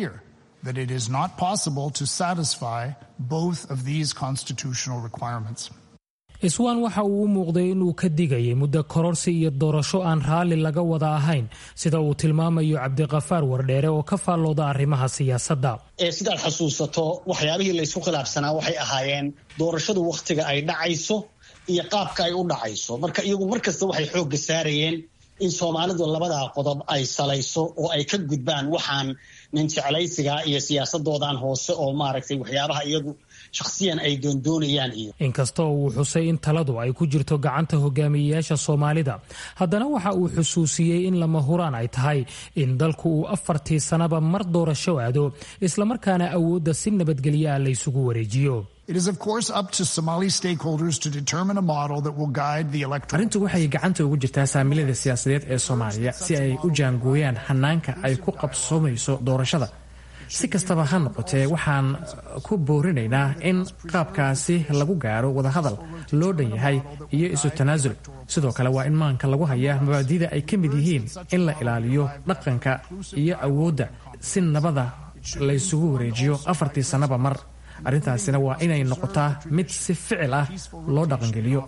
iswaan waxa uu u muuqday inuu ka digayay muddo kororsi iyo doorasho aan raalli laga wada ahayn sida uu tilmaamayo cabdiqafaar wardheere oo ka faallooda arrimaha siyaasadda sidaad xasuusato waxyaabihii laysku khilaafsanaa waxay ahaayeen doorashadu wakhtiga ay dhacayso iyo qaabka ay u dhacayso marka iyagu markasta waxay xoogga saarayeen in soomaalidu labadaa qodob ay salayso oo ay ka gudbaan waxaan nin jeclaysiga iyo siyaasadoodan hoose oo maaragtay waxyaabaha iyagu shakhsiyan ay doondoonayaan iyo inkastoo uu xusay in taladu ay ku jirto gacanta hogaamiyeyaasha soomaalida haddana waxa uu xusuusiyey in lama huraan ay tahay in dalku uu afartii sannaba mar doorasho aado islamarkaana awoodda si nabadgelyo ah laysugu wareejiyo arrintu waxay gacanta ugu jirtaa saamilada siyaasadeed ee soomaaliya si ay u jaangooyaan hanaanka ay ku qabsoomayso doorashada si kastaba ha noqotee waxaan ku boorinaynaa in qaabkaasi lagu gaaro wadahadal loo dhan yahay iyo isu tanaasul sidoo kale waa in maanka lagu hayaa mabaadida ay ka mid yihiin in la ilaaliyo dhaqanka iyo awoodda si nabada laysugu wareejiyo afartii sannaba mar arrintaasina waa inay noqotaa mid si ficil ah loo dhaqangeliyo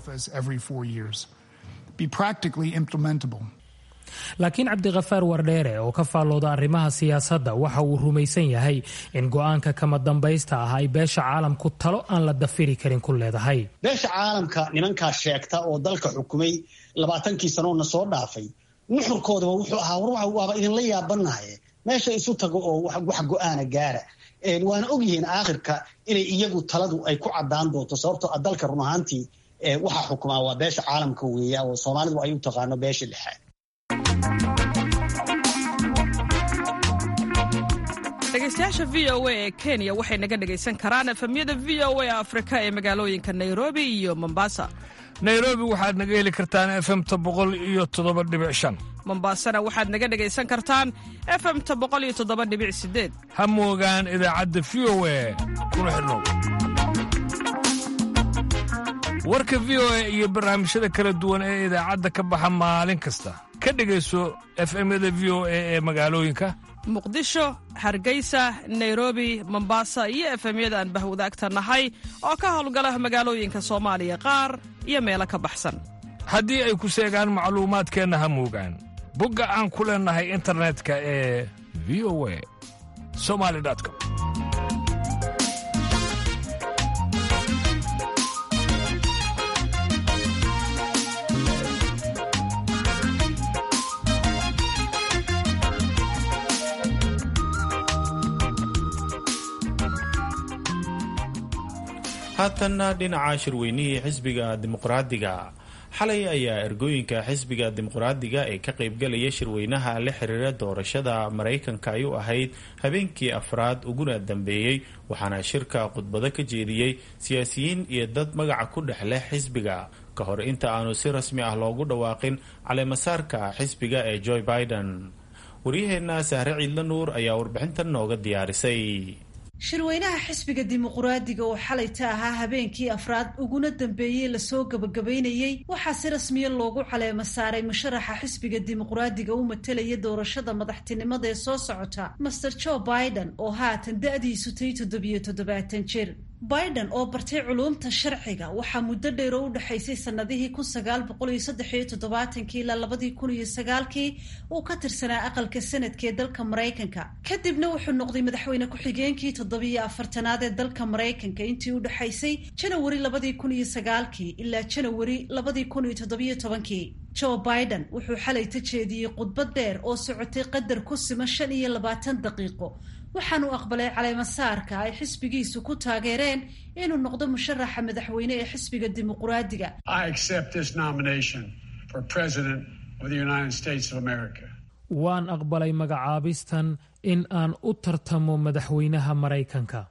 laakiin cabdikhafaar wardheere oo ka faallooda arrimaha siyaasadda waxa uu rumaysan yahay in go-aanka kama dambaysta ah ay beesha caalamku talo aan la dafiri karin ku leedahay beesha caalamka nimankaa sheegta oo dalka xukumay labaatankii sanoona soo dhaafay nuxurkoodaba wuxuu ahaa war waaba idinla yaabanaye meesha isu tago oo wax go-aana gaara waana ogyihiin aakhirka inay iyagu taladu ay ku cadaan doonto sababtoo dalka run ahaantii waxaa xukumaa waa beesha caalamka weeya oo soomaalidu ay u taqaano beesha lixaad dhegeystayaasha v o a ee kenya waxay naga dhegaysan karaan efemyada v o a afrika ee magaalooyinka nairobi iyo mombasa nairobi waxaad naga heli kartaan efemta boqol iyo toddoba dhibic shan mombasana waxaad naga dhegaysan kartaan efemta boqol iyo toddoba dhibic sideed ha moogaan idaacadda v o a kuna xidhnow warka v o a iyo barnaamijyada kala duwan ee idaacadda ka baxa maalin kasta ka dhegayso efemyada v o a ee magaalooyinka muqdisho hargeysa nairobi mombasa iyo efemyada aan bahwadaagta nahay oo ka howlgala magaalooyinka soomaaliya qaar iyo meelo ka baxsan haddii ay ku seegaan macluumaadkeenna ha moogaan bogga aan ku leennahay internetka ee v o a somali com haatanna dhinaca shirweynihii xisbiga dimuqraadiga xalay ayaa ergooyinka xisbiga dimuqraadiga ee ka qaybgalaya shirweynaha la xiriira doorashada maraykanka ay u ahayd habeenkii afraad uguna dambeeyey waxaana shirka khudbado ka jeediyey siyaasiyiin iyo dad magaca ku dhex leh xisbiga ka hor inta aanu si rasmi ah loogu dhawaaqin caleemasaarka xisbiga ee joe biden waryaheenna sahre ciidla nuur ayaa warbixintan nooga diyaarisay shirweynaha xisbiga dimuquraadiga oo xalayta ahaa habeenkii afraad uguna dambeeyey lasoo gabagabaynayey waxaa si rasmiya loogu caleema saaray musharaxa xisbiga dimuquraadiga u matelaya doorashada madaxtinimada ee soo socota master joe biden oo haatan da-diisu tay toddobiyo toddobaatan jir biden oo bartay culuumta sharciga waxaa muddo dheer oo u dhexaysay sanadihii kun sagaal boqol iyo saddex iyo toddobaatankii ilaa labadii kun iyo sagaalkii uu ka tirsanaa aqalka sanadka ee dalka maraykanka kadibna wuxuu noqday madaxweyne ku-xigeenkii toddobiyo afartanaad ee dalka maraykanka intii u dhexaysay janawari labadii kun iyo sagaalkii ilaa janawari labadii kun iyo toddobiyo tobankii joe biden wuxuu xalay ta jeediyey khudbad dheer oo socotay qadar ku sima shan iyo labaatan daqiiqo waxaanu aqbalay caleemasaarka ay xisbigiisu ku taageereen inuu noqdo musharaxa madaxweyne ee xisbiga dimuquraadiga waan aqbalay magacaabistan in aan u tartamo madaxweynaha maraykanka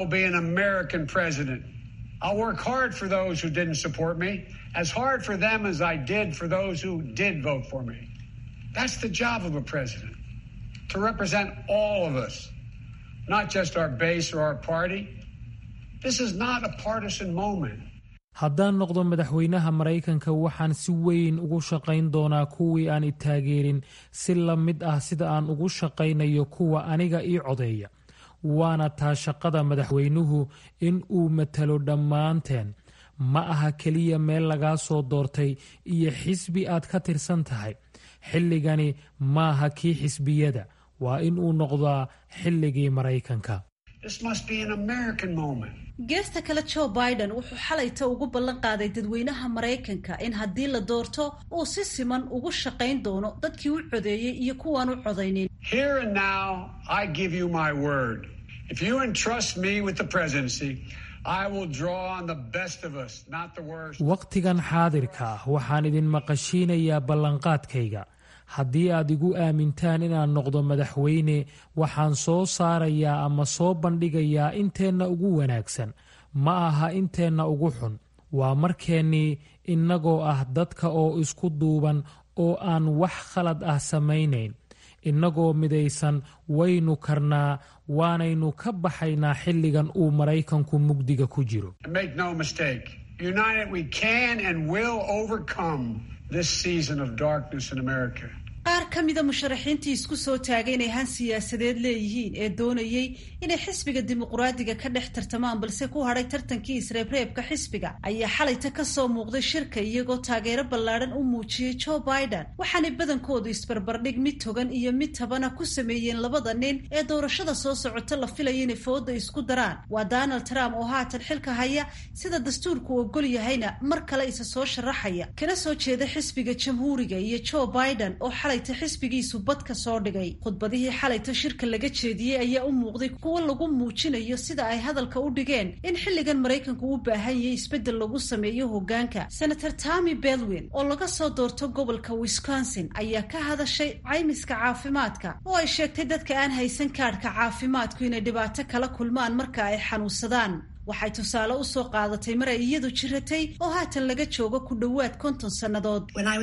I'll work hard for those who didn't support me, as hard for them as I did for those who did vote for me. That's the job of a president, to represent all of us, not just our base or our party. This is not a partisan moment. haddaan noqdo madaxweynaha maraykanka waxaan si weyn ugu shaqayn doonaa kuwii aan i taageerin si la mid ah sida aan ugu shaqaynayo kuwa aniga ii codeeya waana taa shaqada madaxweynuhu in uu matalo dhammaanteen ma aha keliya meel lagaa soo doortay iyo xisbi aad ka tirsan tahay xilligani maaha kii xisbiyada waa in uu noqdaa xilligii maraykanka geesta kale joe biden wuxuu xalayta ugu ballan qaaday dadweynaha maraykanka in haddii la doorto uu si siman ugu shaqayn doono dadkii u codeeyey iyo kuwaan u codaynin wakhtigan xaadirka ah waxaan idin maqashiinayaa ballanqaadkayga haddii aad igu aamintaan inaan noqdo madaxweyne waxaan soo saarayaa ama soo bandhigayaa inteenna ugu wanaagsan ma aha inteenna ugu xun waa markeennii innagoo ah dadka oo isku duuban oo aan wax khalad ah samaynayn innagoo midaysan waynu karnaa waanaynu ka baxaynaa xilligan uu maraykanku mugdiga ku jiro qaar ka mida musharaxiintii isku soo taagay inay han siyaasadeed leeyihiin ee doonayey inay xisbiga dimuquraadiga ka dhex tartamaan balse ku hadhay tartankii isreebreebka xisbiga ayaa xalayta ka soo muuqday shirka iyagoo taageero ballaadhan u muujiyey joe biden waxaanay badankoodu isbarbardhig mid togan iyo mid tabana ku sameeyeen labada nin ee doorashada soo socota la filaya inay fooda isku daraan waa donald trump oo haatan xilka haya sida dastuurku ogol yahayna mar kale isa soo sharaxaya kana soo jeeda xisbiga jamhuuriga iyo joe biden oo xalayta xisbigiisu bad ka soo dhigay khudbadihii xalayta shirka laga jeediyey ayaa u muuqday kuwo lagu muujinayo sida ay hadalka u dhigeen in xilligan maraykanku u baahan yahay isbeddel lagu sameeyo hoggaanka senator tommy bedwin oo laga soo doorto gobolka wisconsin ayaa ka hadashay caymiska caafimaadka oo ay sheegtay dadka aan haysan kaadhka caafimaadku inay dhibaato kala kulmaan marka ay xanuunsadaan waxay tusaale u soo qaadatay mar ay iyadu jiratay oo haatan laga joogo ku dhowaad konton sannadood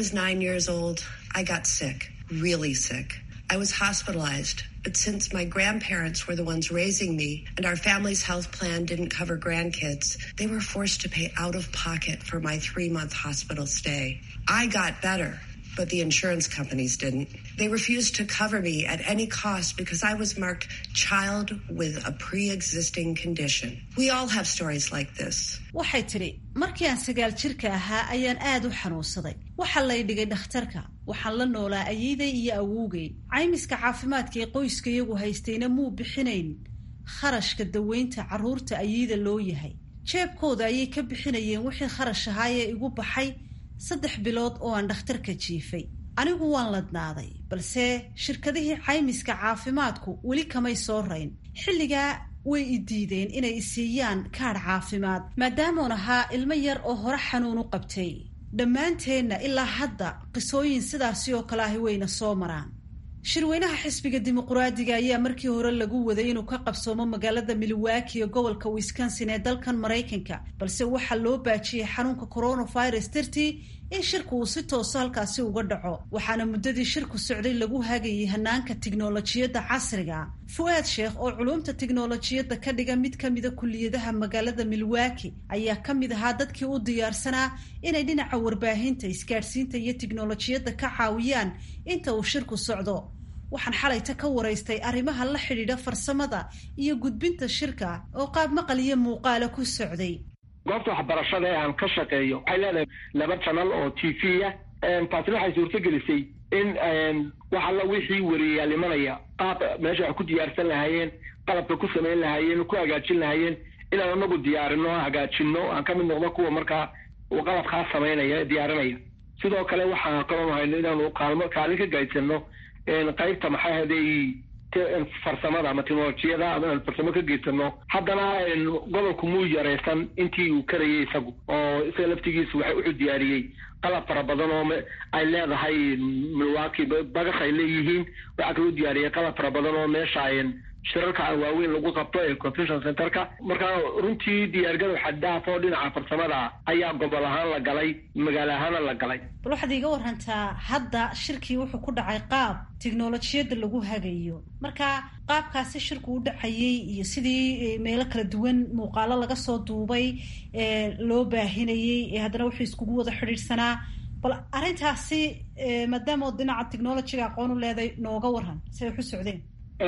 I was hospitalized, but since my grandparents were the ones raising me and our family's health plan didn't cover grandkids, they were forced to pay out of pocket for my three month hospital stay. I got better, but the insurance companies didn't. They refused to cover me at any cost because I was marked child with a pre existing condition. We all have stories like this. waxay tidhi markii aan sagaal jirka ahaa ayaan aad u xanuunsaday waxaa lay dhigay dhakhtarka waxaan la noolaa ayeeday iyo awowgay caymiska caafimaadka ee qoyska iyagu haystayna muu bixinayn kharashka daweynta carruurta ayeeda loo yahay jeebkooda ayay ka bixinayeen wixii kharash ahaa ee igu baxay saddex bilood oo aan dhakhtarka jiifay anigu waan ladnaaday balse shirkadihii caymiska caafimaadku weli kamay soo rayn xilligaa way i diideen inay isiiyaan kaadh caafimaad maadaamuun ahaa ilmo yar oo hore xanuun u qabtay dhammaanteenna ilaa hadda qisooyin sidaasi oo kale ahi wayna soo maraan shirweynaha xisbiga dimuquraadiga ayaa markii hore lagu waday inuu ka qabsoomo magaalada milwaaki ee gobolka wisconsin ee dalkan maraykanka balse waxaa loo baajiyey xanuunka coronavirus dartii in shirku uu si tooso halkaasi uga dhaco waxaana muddadii shirku socday lagu hagayay hanaanka tiknolojiyadda casriga fu-aad sheekh oo culumta tiknolojiyadda ka dhiga mid ka mida kuliyadaha magaalada milwaaki ayaa ka mid ahaa dadkii u diyaarsanaa inay dhinaca warbaahinta isgaadhsiinta iyo tiknolojiyadda ka caawiyaan inta uu shirku socdo waxaan xalayta ka waraystay arrimaha la xidhiidha farsamada iyo gudbinta shirka oo qaab maqal iyo muuqaala ku socday goobta waxbarashada ee aan ka shaqeeyo waxay leedahay laba janal oo t v ah taasina waxay suurtagelisay in wax alla wixii wariyayaal imanaya qaab meesha wax ku diyaarsan lahaayeen qalabka ku samayn lahaayeen ku hagaajin lahaayeen inaan anagu diyaarino hagaajino aan ka mid noqdo kuwa markaa qalabkaa samaynaya diyaarinaya sidoo kale waxaan kaloo hayno inaanu kaalmo kaalin ka gaydsano qaybta maxaa haday farsamada ama teknolojiyada ama aan farsamo ka geysano haddana gobolku muu yaraysan intii uu karayay isagu oo isaga laftigiisu waxa wuxuu diyaariyey qalab fara badan oo ay leedahay milwaaki bagash ay leeyihiin waxaa kaloo diyaariyey qalab fara badan oo meesha shirarka waaweyn lagu qabto ee convention centerka marka runtii diyaargarow xaddaaf oo dhinaca farsamada ayaa gobol ahaan la galay magaalo ahaana la galay bal waxaad iiga warantaa hadda shirkii wuxuu ku dhacay qaab tiknolojiyadda lagu hagayo marka qaabkaasi shirku u dhacayay iyo sidii meelo kala duwan muuqaalo laga soo duubay ee loo baahinayey ee haddana wuxuu iskugu wada xidhiidhsanaa bal arrintaasi maadaama oo dhinaca technolojiga aqoon u leeday nooga waran say wax u socdeen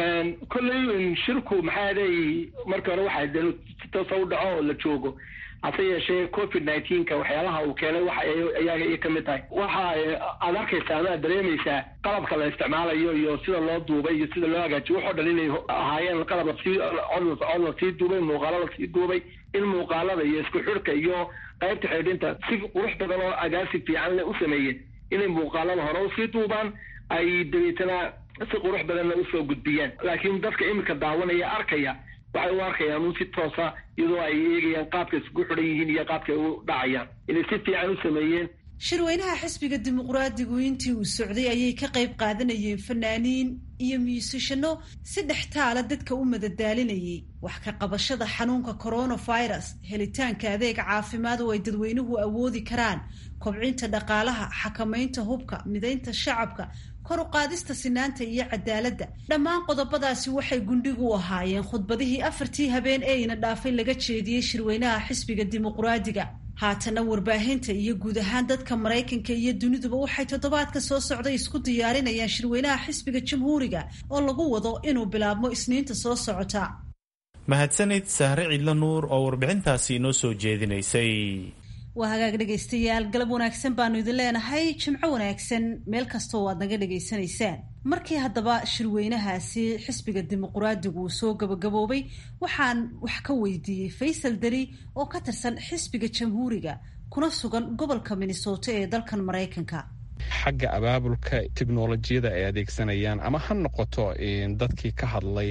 kolley shirku maxaa day markii hore waxaa de si toosa u dhaco oo la joogo hase yeeshee covid nineteenka waxyaalaha uu keenay waxa ayaga iyo kamid tahay waxa aad arkaysaa ama aad dareemaysaa qalabka la isticmaalayo iyo sida loo duubay iyo sida loo hagaajiyo waxoo dhan inay ahaayeen qalab lasii cod lasii duubay muuqaalo lasii duubay in muuqaalada iyo isku xidhka iyo qaybta xidhinta si qurux badan oo agaasi fiican le u sameeyeen inay muuqaalada hore usii duubaan ay dabeetana si qurux badanna usoo gudbiyaan laakiin dadka iminka daawanaya arkaya waxay u arkayaan un si toosa iyadoo ay eegayaan qaabka isku xidhan yihiin iyo qaabka ay u dhacayaan inay si fiican u sameeyeen shirweynaha xisbiga dimuqraadigu intii uu socday ayay ka qayb qaadanayeen fanaaniin iyo muusishano si dhextaala dadka u madadaalinayay wax ka qabashada xanuunka coronavirus helitaanka adeeg caafimaad oo ay dadweynuhu awoodi karaan kobcinta dhaqaalaha xakamaynta hubka midaynta shacabka kor u qaadista sinaanta iyo cadaaladda dhammaan qodobadaasi waxay gundhigu u ahaayeen khudbadihii afartii habeen ee ina dhaafay laga jeediyey shirweynaha xisbiga dimuqraadiga haatana warbaahinta iyo guud ahaan dadka maraykanka iyo duniduba waxay toddobaadka soo socday isku diyaarinayaan shirweynaha xisbiga jamhuuriga oo lagu wado inuu bilaabmo isniinta soo socota mahadsanid sahre cidlo nuur oo warbixintaasi inoo soo jeedinaysay waa hagaag dhegaystayaal galab wanaagsan baanu idin leenahay jimco wanaagsan meel kastoo aad naga dhegaysanaysaan markii haddaba shirweynahaasi xisbiga dimuqraadigu uu soo gabagaboobay waxaan wax ka weydiiyey faysal deri oo ka tirsan xisbiga jamhuuriga kuna sugan gobolka minnesota ee dalkan maraykanka xagga abaabulka teknolojiyada ay adeegsanayaan ama ha noqoto dadkii ka hadlay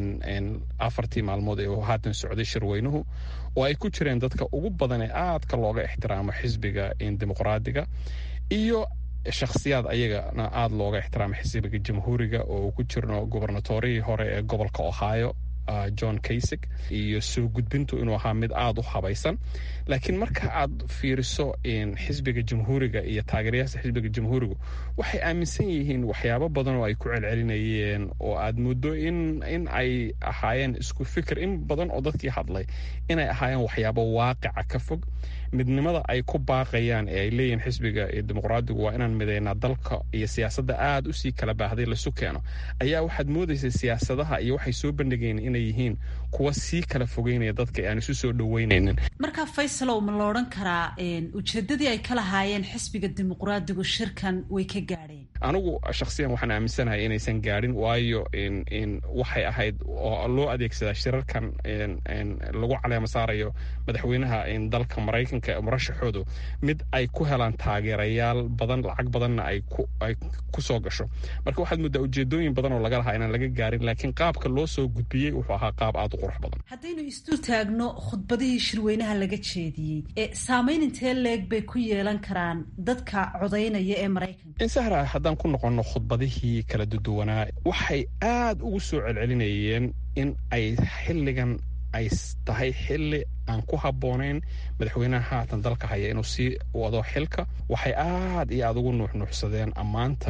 afartii maalmood ee uu haatan socday shirweynuhu oo ay ku jireen dadka ugu badan ee aadka looga ixtiraamo xisbiga dimuqraadiga iyo shakhsiyaad ayagana aada looga ixtiraamo xisbiga jamhuuriga oo uu ku jirno gubernatorihii hore ee gobolka ohio john kaysig iyo soo gudbintu inuu ahaa mid aada u habaysan laakiin marka aad fiiriso xisbiga jamhuuriga iyo taageerayaasha xisbiga jamhuurigu waxay aaminsan yihiin waxyaabo badan oo ay ku celcelinayeen oo aad muddo in in ay ahaayeen isku fikir in badan oo dadkii hadlay inay ahaayeen waxyaabo waaqica ka fog midnimada ay ku baaqayaan ee ay leeyihiin xisbiga dimuqraadigu waa inaan midaynaa dalka iyo siyaasadda aada usii kala baahday lasu keeno ayaa waxaad moodaysa siyaasadaha iyo waxay soo bandhigeen inay yihiin kuwa sii kala fogeynaya dadka aan isu soo dhaweynaynin marka faysalow ma la odhan karaa ujeedadii ay ka lahaayeen xisbiga dimuqraadigu shirkan way ka gaadheen anigu shakhsiyan waxaan aaminsanahay inaysan gaadhin waayo waxay ahayd oo loo adeegsadaa shirarkan lagu caleema saarayo madaxweynaha dalka maraykanka murashaxoodu mid ay ku helaan taageerayaal badan lacag badanna ay ku soo gasho marka waxaad moodaa ujeedooyin badan oo laga lahaa inaan laga gaarin laakiin qaabka loo soo gudbiyey wuxuu ahaa qaab aada u qurux badan haddaynu isdul taagno khudbadihii shirweynaha laga jeediyey ee saamayn intee leeg bay ku yeelan karaan dadka codaynaya ee maraykanka insahra haddaan ku noqonno khudbadihii kala duduwanaa waxay aada ugu soo celcelinayeen in ay xilligan ay tahay xilli aan ku habboonayn madaxweynaha haatan dalka haya inuu sii wado xilka waxay aad iyo aada ugu nuuxnuuxsadeen ammaanta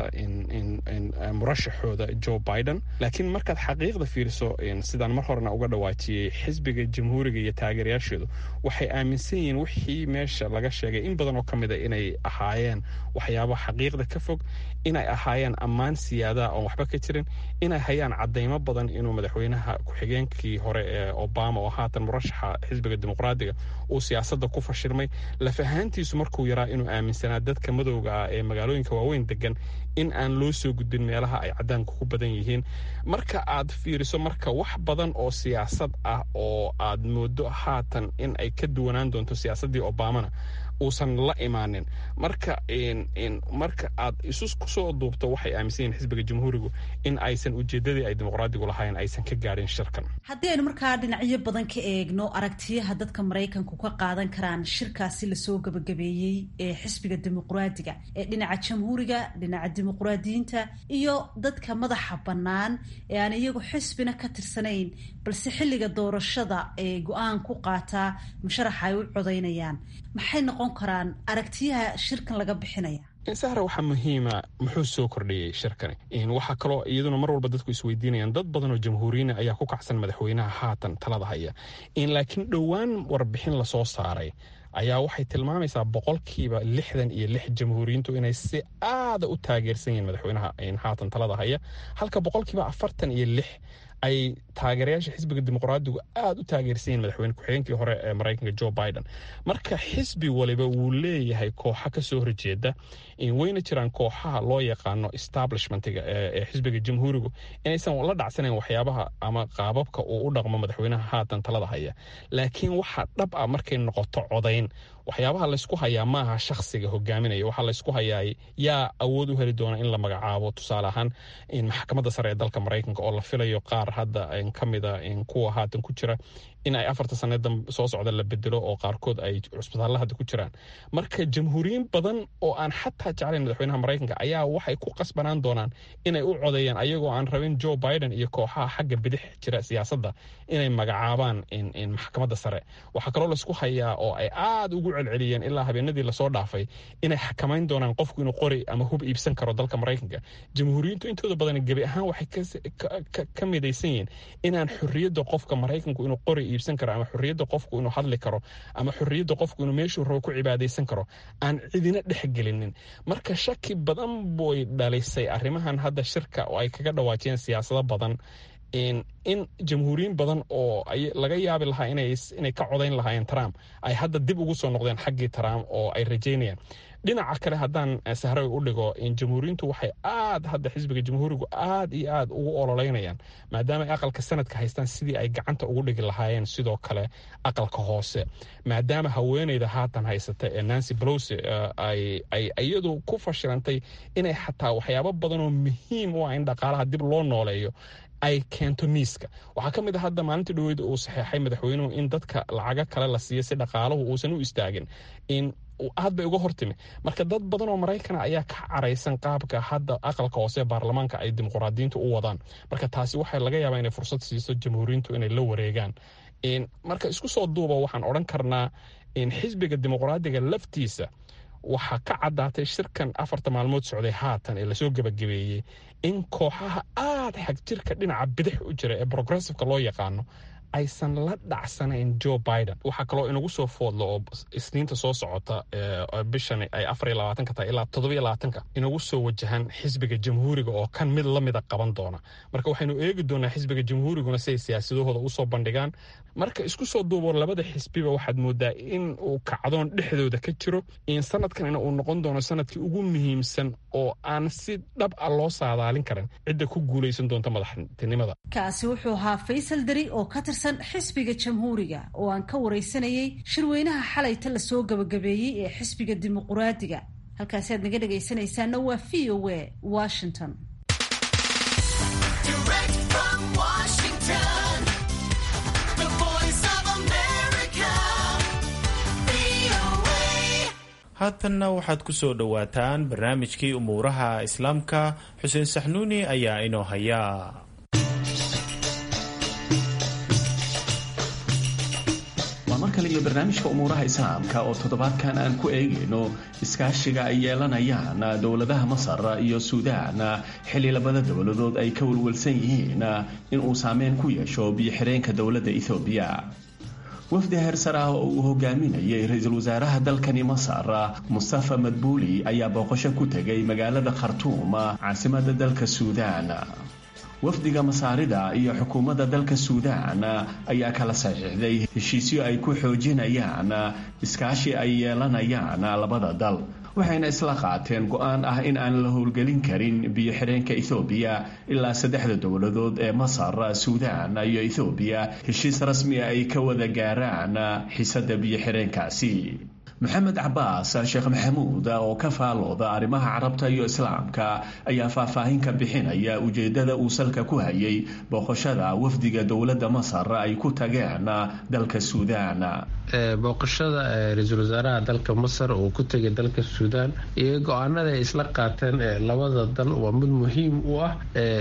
murashaxooda joe biden laakiin markaad xaqiiqda fiiriso sidaan mar horena uga dhawaajiyey xisbiga jamhuuriga iyo taageerayaasheedu waxay aaminsan yihiin wixii meesha laga sheegay in badan oo ka mida inay ahaayeen waxyaaba xaqiiqda ka fog inay ahaayeen ammaan siyaadaha oon waxba ka jirin inay hayaan cadaymo badan inuu madaxweynaha ku-xigeenkii hore ee obama oo haatan murashaxa xisbiga dimuqraadiga uu siyaasadda ku fashilmay laf ahaantiisu markuu yaraa inuu aaminsanaa dadka madowga ah ee magaalooyinka waaweyn degan in aan loo soo gudbin meelaha ay cadaanku ku badan yihiin marka aad fiiriso marka wax badan oo siyaasad ah oo aad moodo haatan in ay ka duwanaan doonto siyaasaddii obamana uusan la imaanin marka marka aad isu kusoo duubto waxay aaminsan yihin xisbiga jamhuurigu in aysan ujeedadii ay dimuqraadigu lahayn aysan ka gaadhin shirkan haddii aynu markaa dhinacyo badan ka eegno aragtiyaha dadka maraykanku ka qaadan karaan shirkaasi lasoo gabagabeeyey ee xisbiga dimuqraadiga ee dhinaca jamhuuriga dhinaca dimuqraadiyiinta iyo dadka madaxa bannaan ee aan iyagu xisbina ka tirsanayn balse xilliga doorashada ee go-aan ku qaataa musharaxa ay u codaynayaan maxay noqon karaan aragtiyaha shirkan laga bixinaya sahra waxaa muhiima muxuu soo kordhiyey shirkani waxaa kaloo iyaduna mar walba dadku isweydiinayaan dad badan oo jamhuuriyiina ayaa ku kacsan madaxweynaha haatan talada haya laakiin dhowaan warbixin lasoo saaray ayaa waxay tilmaamaysaa boqolkiiba lixdan iyo lix jamhuuriyiintu inay si aada u taageersan yihiin madaxweynaha haatan talada haya halka boqolkiiba afartan iyo lix ay taageerayaasha xisbiga dimuqraadigu aada u taageersan yihin madaxweyne ku-xigeenkii hore ee maraykanka jo biden marka xisbi waliba wuu leeyahay kooxa kasoo horjeeda wayna jiraan kooxaha loo yaqaano establishmentiga ee xisbiga jamhuurigu inaysan la dhacsanayn waxyaabaha ama qaababka uu u dhaqmo madaxweynaha haatan talada haya laakiin waxaa dhab ah markay noqoto codayn waxyaabaha laysku hayaa maaha shakhsiga hogaaminaya waxaa laysku hayaa yaa awood u heli doona in la magacaabo tusaale ahaan maxkamadda sare ee dalka maraykanka oo la filayo qaar hadda ka mida kuwa haatan ku jira in ay afarta sanada soo socda la bedelo oo qaarkood ay cusbitaalla hadda ku jiraan marka jamhuuriyiin badan oo aan xataa jeclayn madaxweynaha maraykanka ayaa waxay ku qasbanaan doonaan inay u codeeyaan ayagoo aan rabin joe biden iyo kooxaha xagga bidix jira siyaasadda inay magacaabaan maxkamadda sare waxaa kaloo laysku hayaa oo ay aada ugu celceliyeen ilaa habeenadii lasoo dhaafay inay xakamayn doonaan qofku inuu qori ama hub iibsan karo dalka maraykanka jamhuuriyiintu intooda badan gebi ahaan waxay ka midaysan yihiin inaan xorriyadda qofka maraykanku inuu qori iibsan karo ama xorriyadda qofku inuu hadli karo ama xorriyadda qofku inuu meeshuu rabo ku cibaadaysan karo aan cidina dhexgelinin marka shaki badan boy dhalisay arrimahan hadda shirka oo ay kaga dhawaajiyeen siyaasado badan in jamhuuriyiin badan oo laga yaabi lahaa inay ka codayn lahaayeen trump ay hadda dib ugu soo noqdeen xaggii trump oo ay rajaynayaan dhinaca kale haddaan sahray u dhigo jamhuuriyiintu waxay aad hadda xisbiga jamhuurigu aad iyo aad ugu ololeynayaan maadaama ay aqalka sanadka haystaan sidii ay gacanta ugu dhigi lahaayeen sidoo kale aqalka hoose maadaama haweeneyda haatan haysata ee nancy blose ay iyadu ku fashilantay inay xataa waxyaabo badan oo muhiim u ah in dhaqaalaha dib loo nooleeyo ay keento miiska waxaa ka mid a hadda maalintii dhaweyd uu saxeexay madaxweynuhu in dadka lacago kale la siiyo si dhaqaalahu uusan u istaagin in aad bay uga hortimi marka dad badan oo maraykana ayaa ka caraysan qaabka hadda aqalka hoose ee baarlamaanka ay dimuqraadiyiintu u wadaan marka taasi waxaa laga yaabaa inay fursad siiso jamhuuriyiintu inay la wareegaan marka isku soo duuba waxaan odhan karnaa xisbiga dimuqraadiga laftiisa waxaa ka caddaatay shirkan afarta maalmood socday haatan ee lasoo gebagabeeyey in kooxaha aada xagjirka dhinaca bidix u jira ee progressiveka loo yaqaano aysan la dhacsanayn joe biden waxaa kaloo inagu soo foodlo oo isniinta soo socota bishan ay afar iyo labaatanka tahay ilaa toddobiyo labaatanka inagu soo wajahan xisbiga jamhuuriga oo kan mid lamida qaban doona marka waxaynu eegi doonaa xisbiga jamhuuriguna si ay siyaasadahooda usoo bandhigaan marka isku soo duubo labada xisbiba waxaad moodaa in uu kacdoon dhexdooda ka jiro in sanadkanina uu noqon doono sanadkii ugu muhiimsan oo aan si dhab a loo saadaalin karin cidda ku guulaysan doonta madaxtinimada kaasi wuxuu ahaa faysal dari oo ka tirsan xisbiga jamhuuriga oo aan ka waraysanayay shirweynaha xalayta lasoo gabagabeeyey ee xisbiga dimuquraadiga halkaasi aad naga dhegaysanaysaana waa v o a washington haatanna waxaad ku soo dhowaataan barnaamijkii umuuraha islaamka xuseen saxnuuni ayaa inoo haya waa mar kale iyo barnaamijka umuuraha islaamka oo toddobaadkan aan ku eegayno iskaashiga ay yeelanayaan dowladaha masar iyo suudaan xilli labada dowladood ay ka walwalsan yihiin inuu saameyn ku yeesho biyo-xireenka dowladda ethoobiya wafdi heersar ah oo uu hogaaminayay ra-iisul wasaaraha dalkani masar mustafa madbuuli ayaa booqasho ku tegay magaalada khartuum caasimada dalka suudaan wafdiga masaarida iyo xukuumadda dalka suudaan ayaa kala saxiixday heshiisyo ay ku xoojinayaan iskaashi ay yeelanayaan labada dal waxayna isla qaateen go-aan ah in aan la howlgelin karin biyo-xireenka ethoobiya ilaa saddexda dowladood ee masar suudaan iyo ethoobiya heshiis rasmi a ay ka wada gaaraan xiisada biyo-xireenkaasi maxamed cabaas sheekh maxamuud oo ka faalooda arrimaha carabta iyo islaamka ayaa faahfaahin ka bixinaya ujeedada uu salka ku hayay booqashada wafdiga dowladda masar ay ku tageen dalka suudaan booqashada ra-iisul wasaaraha dalka masar uu ku tegay dalka suudaan iyo go-aanada ay isla qaateen labada dal waa mid muhiim u ah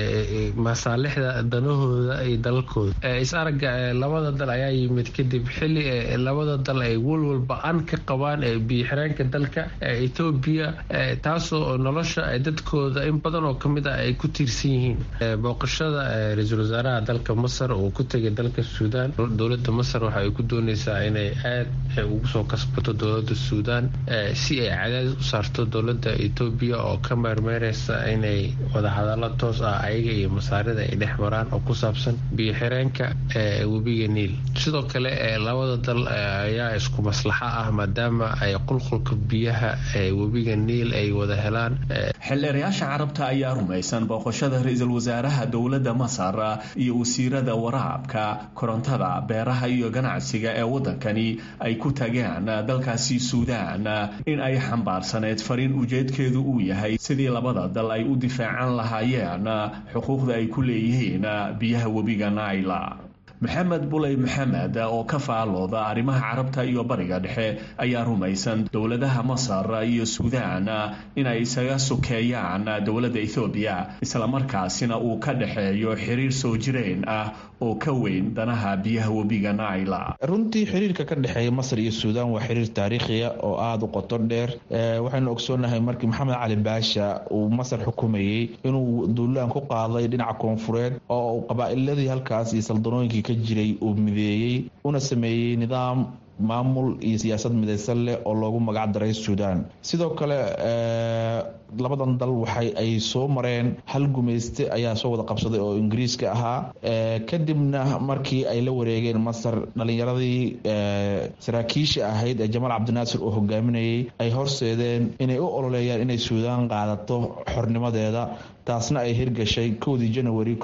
masaalixda danahooda iyo dalalkooda is-aragga labada dal ayaa yimid kadib xili labada dal ay walwal ba-an ka qabaan biyo-xireenka dalka etoobiya taasoo nolosha dadkooda in badan oo kamid ah ay ku tiirsan yihiin booqashada ra-iisul wasaaraha dalka masar uu ku tegay dalka suudaan dowlada masar waxa ay ku dooneysaa inay aad ugu soo kasbato dowlada suudaan si ay cadaadis u saarto dowlada etoobiya oo ka meermeereysa inay wadahadalo toos ah ayaga iyo masaarida ay dhex maraan oo ku saabsan biyo-xireenka webiga niil sidoo kale labada dal ayaa isku maslaxo ah maadaama ay qulqulka biyaha webiga niil ay wada helaan xildheerayaasha carabta ayaa rumaysan booqashada ra-iisul wasaaraha dowladda masar iyo wasiirada waraabka korontada beeraha iyo ganacsiga ee waddankani ay ku tageen dalkaasi suudaan in ay xambaarsaneyd fariin ujeedkeedu uu yahay sidii labada dal ay u difaacan lahaayeen xuquuqda ay ku leeyihiin biyaha webiga naila maxamed buley maxamed oo ka faalooda arrimaha carabta iyo bariga dhexe ayaa rumaysan dowladaha masar iyo suudaan inay isaga sokeeyaan dowladda ethoobiya islamarkaasina uu ka dhexeeyo xiriir soo jireen ah oo ka weyn danaha biyaha webiga naila runtii xiriirka ka dhexeeya masar iyo suudaan waa xiriir taariikhiya oo aada u qoto dheer waxaynu ogsoonahay markii maxamed cali baasha uu masar xukumayey inuu duulaan ku qaaday dhinaca koonfureed oo qabaa'iladii halkaas iyo saldanooyinkii ka jiray uu mideeyey una sameeyey nidaam maamul iyo siyaasad midaysan leh oo loogu magac daray suudaan sidoo kale labadan dal waxay ay soo mareen hal gumayste ayaa soo wada qabsaday oo ingiriiska ahaa kadibna markii ay la wareegeen masar dhalinyaradii saraakiisha ahayd ee jamaal cabdinaasir uu hogaaminayay ay horseedeen inay u ololeeyaan inay suudaan qaadato xornimadeeda taasna ay hirgashay kowdii janawari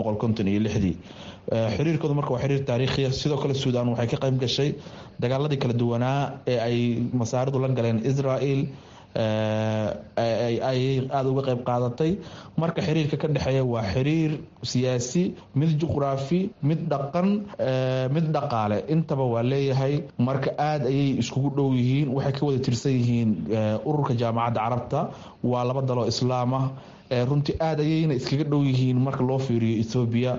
ii xiriirkooda marka waa xiriir taariikhiya sidoo kale suudaan waxay ka qayb gashay dagaaladii kala duwanaa ee ay masaaridu la galeen israel ay aada uga qayb qaadatay marka xiriirka ka dhexeeya waa xiriir siyaasi mid juqraafi mid dhaqan mid dhaqaale intaba waa leeyahay marka aada ayay iskugu dhow yihiin waxay ka wada tirsan yihiin ururka jaamacadda carabta waa laba daloo islaam ah runtii aada ayayna iskaga dhow yihiin marka loo fiiriyo ethoobiya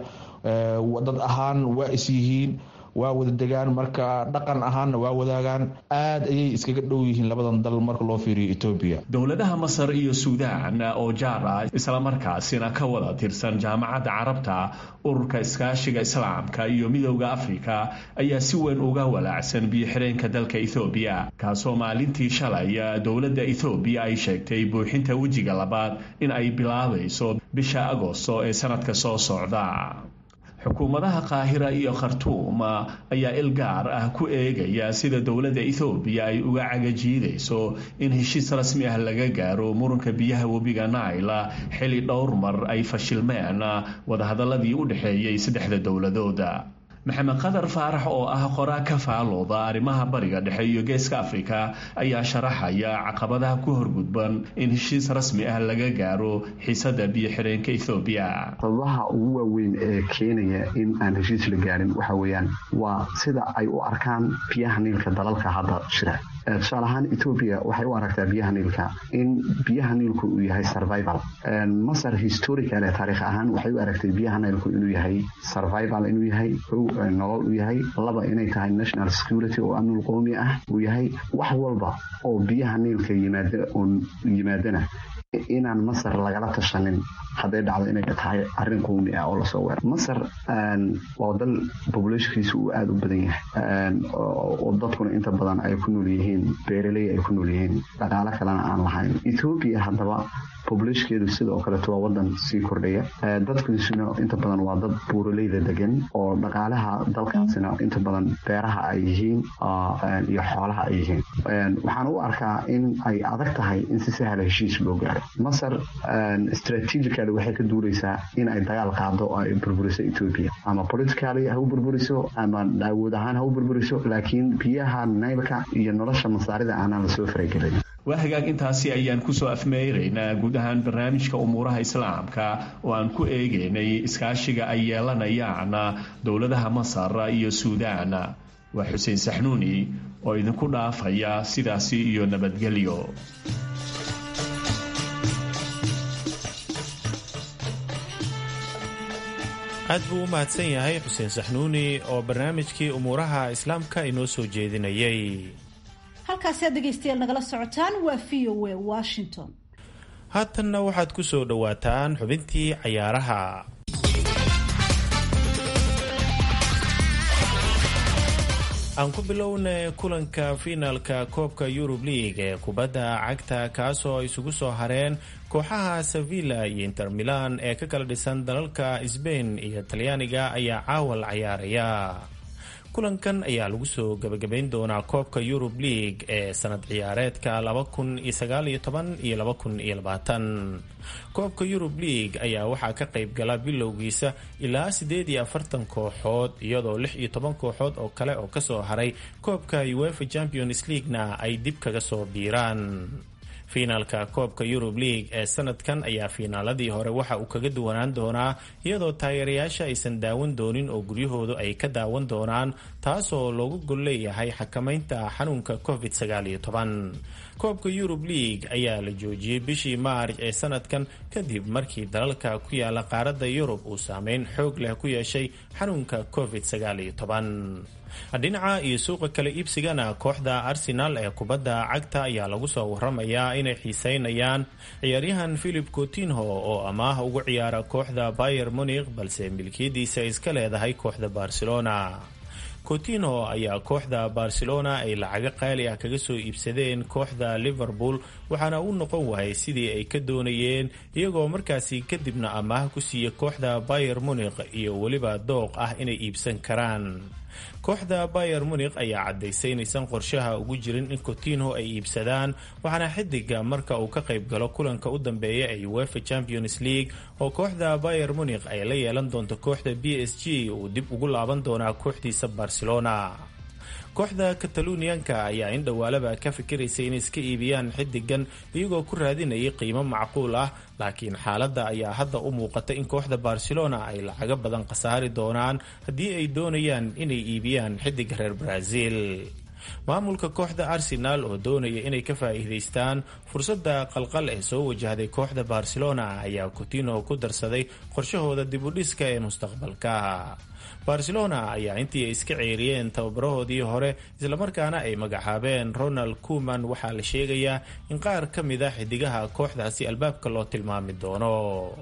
dad ahaan waa is yihiin waa wada degaan marka dhaqan ahaanna waa wadaagaan aad ayay iskaga dhow yihiin labadan dal marka loo fiiriyo etoobiya dowladaha masar iyo suudaan oo jaar ah islamarkaasina ka wada tirsan jaamacadda carabta ururka iskaashiga islaamka iyo midowda afrika ayaa si weyn uga walaacsan biyo-xireenka dalka ethoobiya kaasoo maalintii shalay dowladda ethoobiya ay sheegtay buuxinta wejiga labaad in ay bilaabayso bisha agosto ee sanadka soo socda xukuumadaha qaahira iyo khartuum ayaa il gaar ah ku eegaya sida dowladda ethoobiya ay uga cagajiidayso in heshiis rasmi ah laga gaaro muranka biyaha webiga naila xili dhowr mar ay fashilmeen wadahadaladii u dhexeeyey saddexda dowladooda maxamed qadar faarax oo ah qoraa ka faalooda arrimaha bariga dhexe iyo geeska afrika ayaa sharaxaya caqabadaha ku horgudban in heshiis rasmi ah laga gaaro xiisada biyo-xireenka ethoobiya sababaha ugu waaweyn ee keenaya in aan heshiis la gaarin waxa weeyaan waa sida ay u arkaan biyaha niilka dalalka hadda jira tusaale ahaan etoobiya waxay u aragtaa biyaha niilka in biyaha niilku uu yahay survival masar historical ee taariikh ahaan waxay u aragtay biyaha niilku inuu yahay survival inuu yahay nolol u yahay laba inay tahay national security oo amnul qoomi ah uu yahay wax walba oo biyaha niilka yimaadana inaan masar lagala tashanin hadday dhacdo inay tahay arrin qowmi ah oo lasoo weera masar waa dal populationkiisa uu aada u badan yahay oo dadkuna inta badan ay ku nool yihiin beeraley ay ku nool yihiin dhaqaalo kalena aan lahayn ethoobiya haddaba populashkeedu sidoo kaleeto waa wadan sii kordhaya dadkiisuna inta badan waa dad buuraleyda degan oo dhaqaalaha dalkaasina inta badan beeraha ay yihiin iyo xoolaha ay yihiin waxaan u arkaa in ay adag tahay in si sahla heshiis loo gaaro masar strategically waxay ka duuleysaa in ay dagaal qaado oo ay burburiso etoobiya ama politically ha u burburiso ama awood ahaan ha u burburiso laakiin biyaha naylka iyo nolosha masaarida aanaan lasoo faragelin waa hagaag intaasi ayaan kusoo afmeeraynaa guud ahaan barnaamijka umuuraha islaamka oo aan ku eegaynay iskaashiga ay yeelanayaan dowladaha masar iyo suudaan waa xuseen saxnuuni oo idinku dhaafaya sidaasi iyo nabadgelyo aad buu u mahadsan yahay xuseen saxnuuni oo barnaamijkii umuuraha islaamka inoo soo jeedinayay halkaasi aad dhegaystayaal nagala socotaan waa v o a washington haatanna waxaad ku soo dhowaataan xubintii cayaaraha aan ku bilowna kulanka fiinaalka koobka yurub league ee kubadda cagta kaasoo isugu soo hareen kooxaha sevilla iyo inter milan ee ka kala dhisan dalalka sbain iyo talyaaniga ayaa caawal cayaaraya kulankan ayaa lagu soo gabagabayn doonaa koobka yurub league ee sanad ciyaareedka iyo koobka yurub league ayaa waxaa ka qayb gala bilowgiisa ilaa sideed iyo afartan kooxood iyadoo lix iyo toban kooxood oo kale oo kasoo haray koobka uefa champions leaguena ay dib kaga soo biiraan fiinaalka koobka yurub league ee sanadkan ayaa fiinaaladii hore waxa uu kaga duwanaan doonaa iyadoo taageerayaasha aysan daawan doonin oo guryahoodu ay ka daawan doonaan taasoo loogu gol leeyahay xakamaynta xanuunka covid koobka yurub league ayaa la joojiyey bishii maarj ee sanadkan kadib markii dalalka ku yaala qaaradda yurub uu saameyn xoog leh ku yeeshay xanuunka covid dhinaca iyo suuqa kale iibsigana kooxda arsenal ee kubadda cagta ayaa lagu soo waramayaa inay xiiseynayaan ciyaaryahan philip coutinho oo amaah ugu ciyaara kooxda bayer munikh balse milkiyadiisa iska leedahay kooxda barcelona coutinho ayaa kooxda barcelona ay lacago qaali ah kaga soo iibsadeen kooxda liverpool waxaana u noqon waayay sidii ay ka doonayeen iyagoo markaasi kadibna amaah ku siiya kooxda bayer munikh iyo weliba dooq ah inay iibsan karaan kooxda bayer munikh ayaa caddaysay inaysan qorshaha ugu jirin in coutinho ay iibsadaan waxaana xidiga marka uu ka qayb galo kulanka u dambeeya ee uefa champions league oo kooxda bayer munikh ay la yeelan doonto kooxda b s g uu dib ugu laaban doonaa kooxdiisa barcelona kooxda kataluniyanka ayaa in dhowaalaba ka fikiraysay inay iska iibiyaan xidigan iyagoo ku raadinayay qiimo macquul ah laakiin xaaladda ayaa hadda u muuqata in kooxda barcelona ay lacago badan khasaari doonaan haddii ay doonayaan inay iibiyaan xidiga reer brazil maamulka kooxda arsenal oo doonaya inay ka faa'iidaystaan fursadda qalqal ee soo wajahday kooxda barcelona ayaa coutinho ku darsaday qorshahooda dibudhiska ee mustaqbalka barcelona ayaa intii ay iska ceeriyeen tababarahoodii hore islamarkaana ay magacaabeen ronald kuman waxaa la sheegayaa in qaar ka mid a xidigaha kooxdaasi albaabka loo tilmaami doono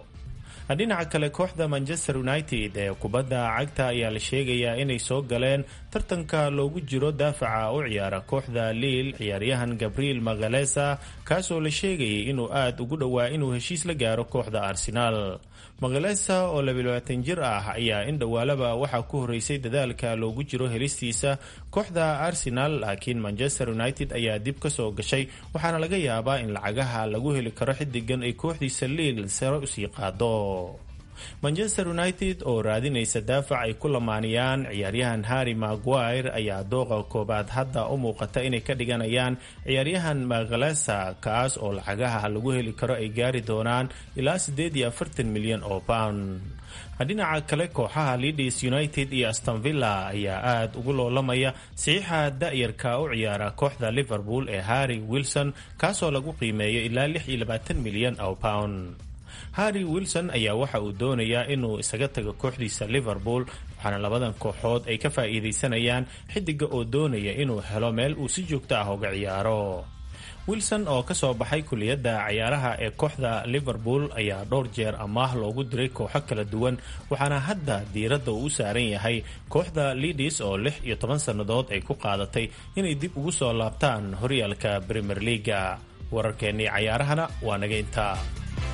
dhinaca kale kooxda manchester united ee kubadda cagta ayaa la sheegayaa inay soo galeen tartanka loogu jiro daafaca u ciyaara kooxda liil ciyaaryahan gabriel magalesa kaasoo la sheegayay inuu aada ugu dhowaa inuu heshiis la gaaro kooxda arsenaal magalesa oo labaatan jir ah ayaa in dhowaalaba waxaa ku horeysay dadaalka loogu jiro helistiisa kooxda arsenal laakiin manchester united ayaa dib ka soo gashay waxaana laga yaabaa in lacagaha lagu heli karo xidigan ay kooxdiisa liil sare usii qaado manchester united oo raadinaysa daafac ay ku lamaaniyaan ciyaaryahan harry maguire ayaa dooqa koobaad hadda u muuqata inay ka dhiganayaan ciyaaryahan magalesa kaas oo lacagaha lagu heli karo ay gaari doonaan ilaa siddeed iyo afartan milyan oo pound dhinaca kale kooxaha leeds united iyo astonvilla ayaa aada ugu loolamaya saxiixa da-yarka u ciyaara kooxda liverpool ee harry wilson kaasoo lagu qiimeeyo ilaa lix iyo labaatan milyan oo pound harry wilson ayaa waxa uu doonayaa inuu isaga tago kooxdiisa liverpool waxaana labadan kooxood ay ka faa'iidaysanayaan xidiga oo doonaya inuu helo meel uu si joogto ah uga ciyaaro wilson oo ka soo baxay kuliyadda cayaaraha ee kooxda liverpool ayaa dhowr jeer amaah loogu diray kooxo kala duwan waxaana hadda diiradda uu u saaran yahay kooxda lidis oo lix iyo toban sannadood ay ku qaadatay inay dib ugu soo laabtaan horyaalka premier leaga wararkeennii cayaarahana waa naga intaa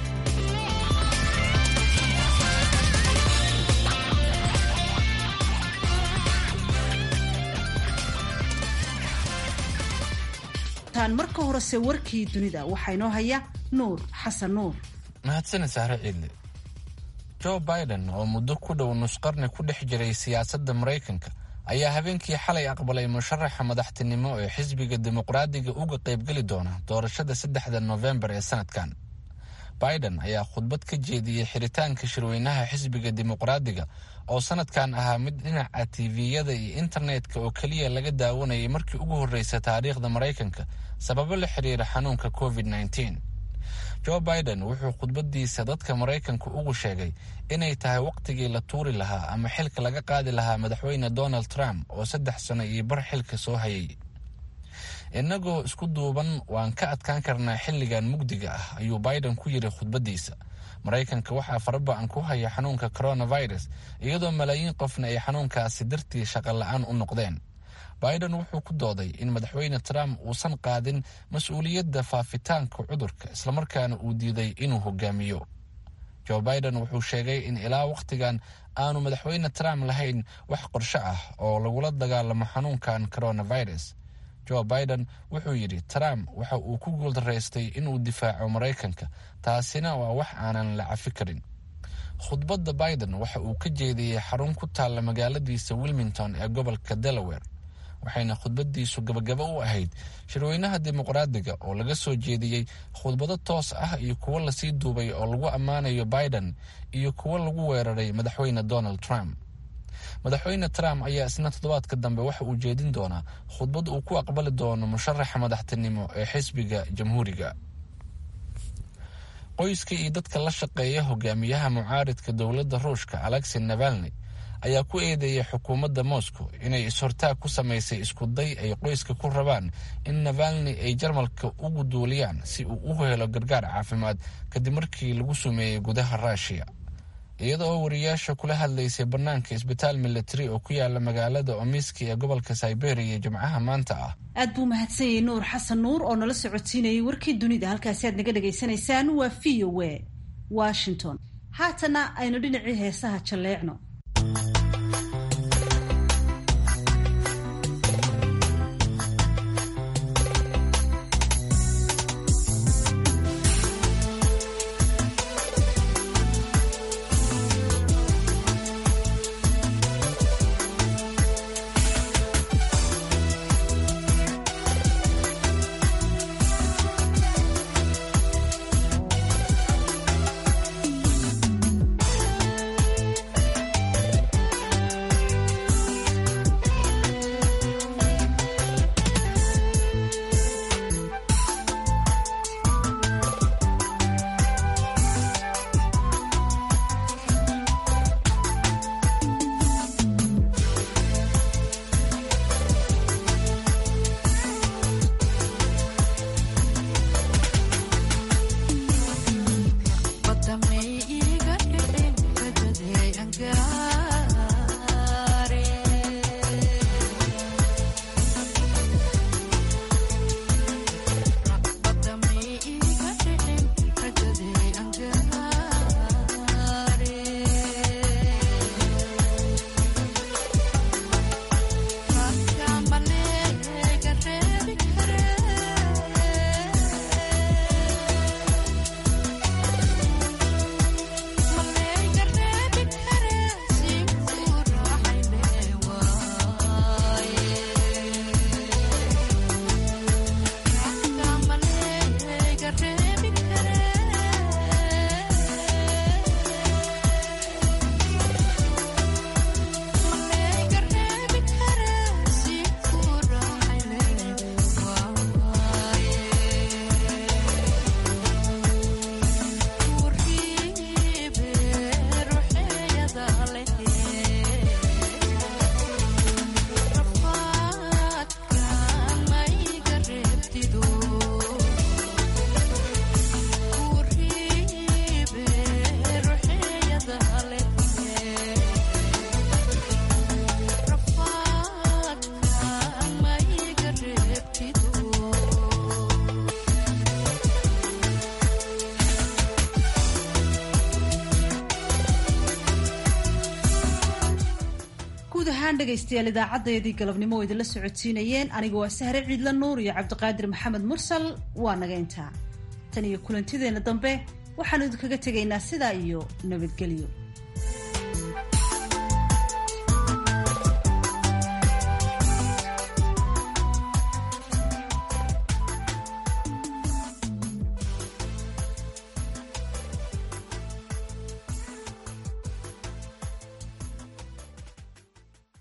socotaan marka horese warkii dunida waxaa inoo haya nuur xasan nuur mahadsanid sahre ciidle joe biden oo muddo ku dhow nusqarni ku dhex jiray siyaasadda maraykanka ayaa habeenkii xalay aqbalay musharaxa madaxtinimo ee xisbiga dimuqraadiga uga qaybgeli doona doorashada saddexda nofembar ee sanadkan biden ayaa khudbad ka jeediyey xiritaanka shirweynaha xisbiga dimuqraadiga oo sanadkan ahaa mid dhinaca tiviyada iyo internetka oo keliya laga daawanayay markii ugu horreysa taariikhda maraykanka sababo la xiriira xanuunka covid -19 joe biden wuxuu khudbadiisa dadka maraykanka ugu sheegay inay tahay wakhtigii la tuuri lahaa ama xilka laga qaadi lahaa madaxweyne donald trump oo saddex sano iyo bar xilka soo hayay innagoo isku duuban waan ka adkaan karnaa xilligan mugdiga ah ayuu biden ku yiri khudbadiisa maraykanka waxaa faraba-an ku haya xanuunka coronavirus iyadoo malaayiin qofna ay xanuunkaasi dartii shaqo la-aan u noqdeen biden wuxuu ku dooday in madaxweyne trump uusan qaadin mas-uuliyadda faafitaanka cudurka islamarkaana uu diiday inuu hogaamiyo joe biden wuxuu sheegay in ilaa wakhtigan aanu madaxweyne trump lahayn wax qorsho ah oo lagula dagaalamo xanuunkan coronavirus joe biden wuxuu yidhi trump waxa uu ku guuldaraystay inuu difaaco maraykanka taasina waa wax aanan la cafi karin khudbadda biden waxa uu ka jeediyey xarun ku taalla magaaladiisa wilmington ee gobolka delaware waxayna khudbadiisu gabagabo u ahayd shirweynaha dimuqraadiga oo laga soo jeediyey khudbado toos ah iyo kuwo lasii duubay oo lagu ammaanayo biden iyo kuwo lagu weeraray madaxweyne donald trump madaxweyne trump ayaa isna toddobaadka dambe waxa uu jeedin doonaa khudbad uu ku aqbali doono musharaxa madaxtinimo ee xisbiga jamhuuriga qoyska iyo dadka la shaqeeya hogaamiyaha mucaaridka dowladda ruushka alexi navalni ayaa ku eedeeyay xukuumadda moscow inay is-hortaag ku samaysay iskuday ay qoyska ku rabaan in navalni ay jarmalka ugu duuliyaan si uu u helo gargaar caafimaad kadib markii lagu sumeeyey gudaha ruushiya iyada oo wariyaasha kula hadlaysay bannaanka isbitaal militari oo ku yaala magaalada omiski ee gobolka siberia jimcaha maanta ah aad buu mahadsan yahay nuur xasan nuur oo nala socodsiinayay warkii dunida halkaasi aad naga dhagaysanaysaan waa v o a washington haatana aynu dhinacii heesaha jalleecno guud ahaan dhegaystayaal idaacaddayadii galabnimo oo idinla socodsiinayeen aniga waa sahre ciidla nuur iyo cabdiqaadir maxamed mursal waa naga intaa tan iyo kulantideenna dambe waxaanu idinkaga tegaynaa sidaa iyo nabadgelyo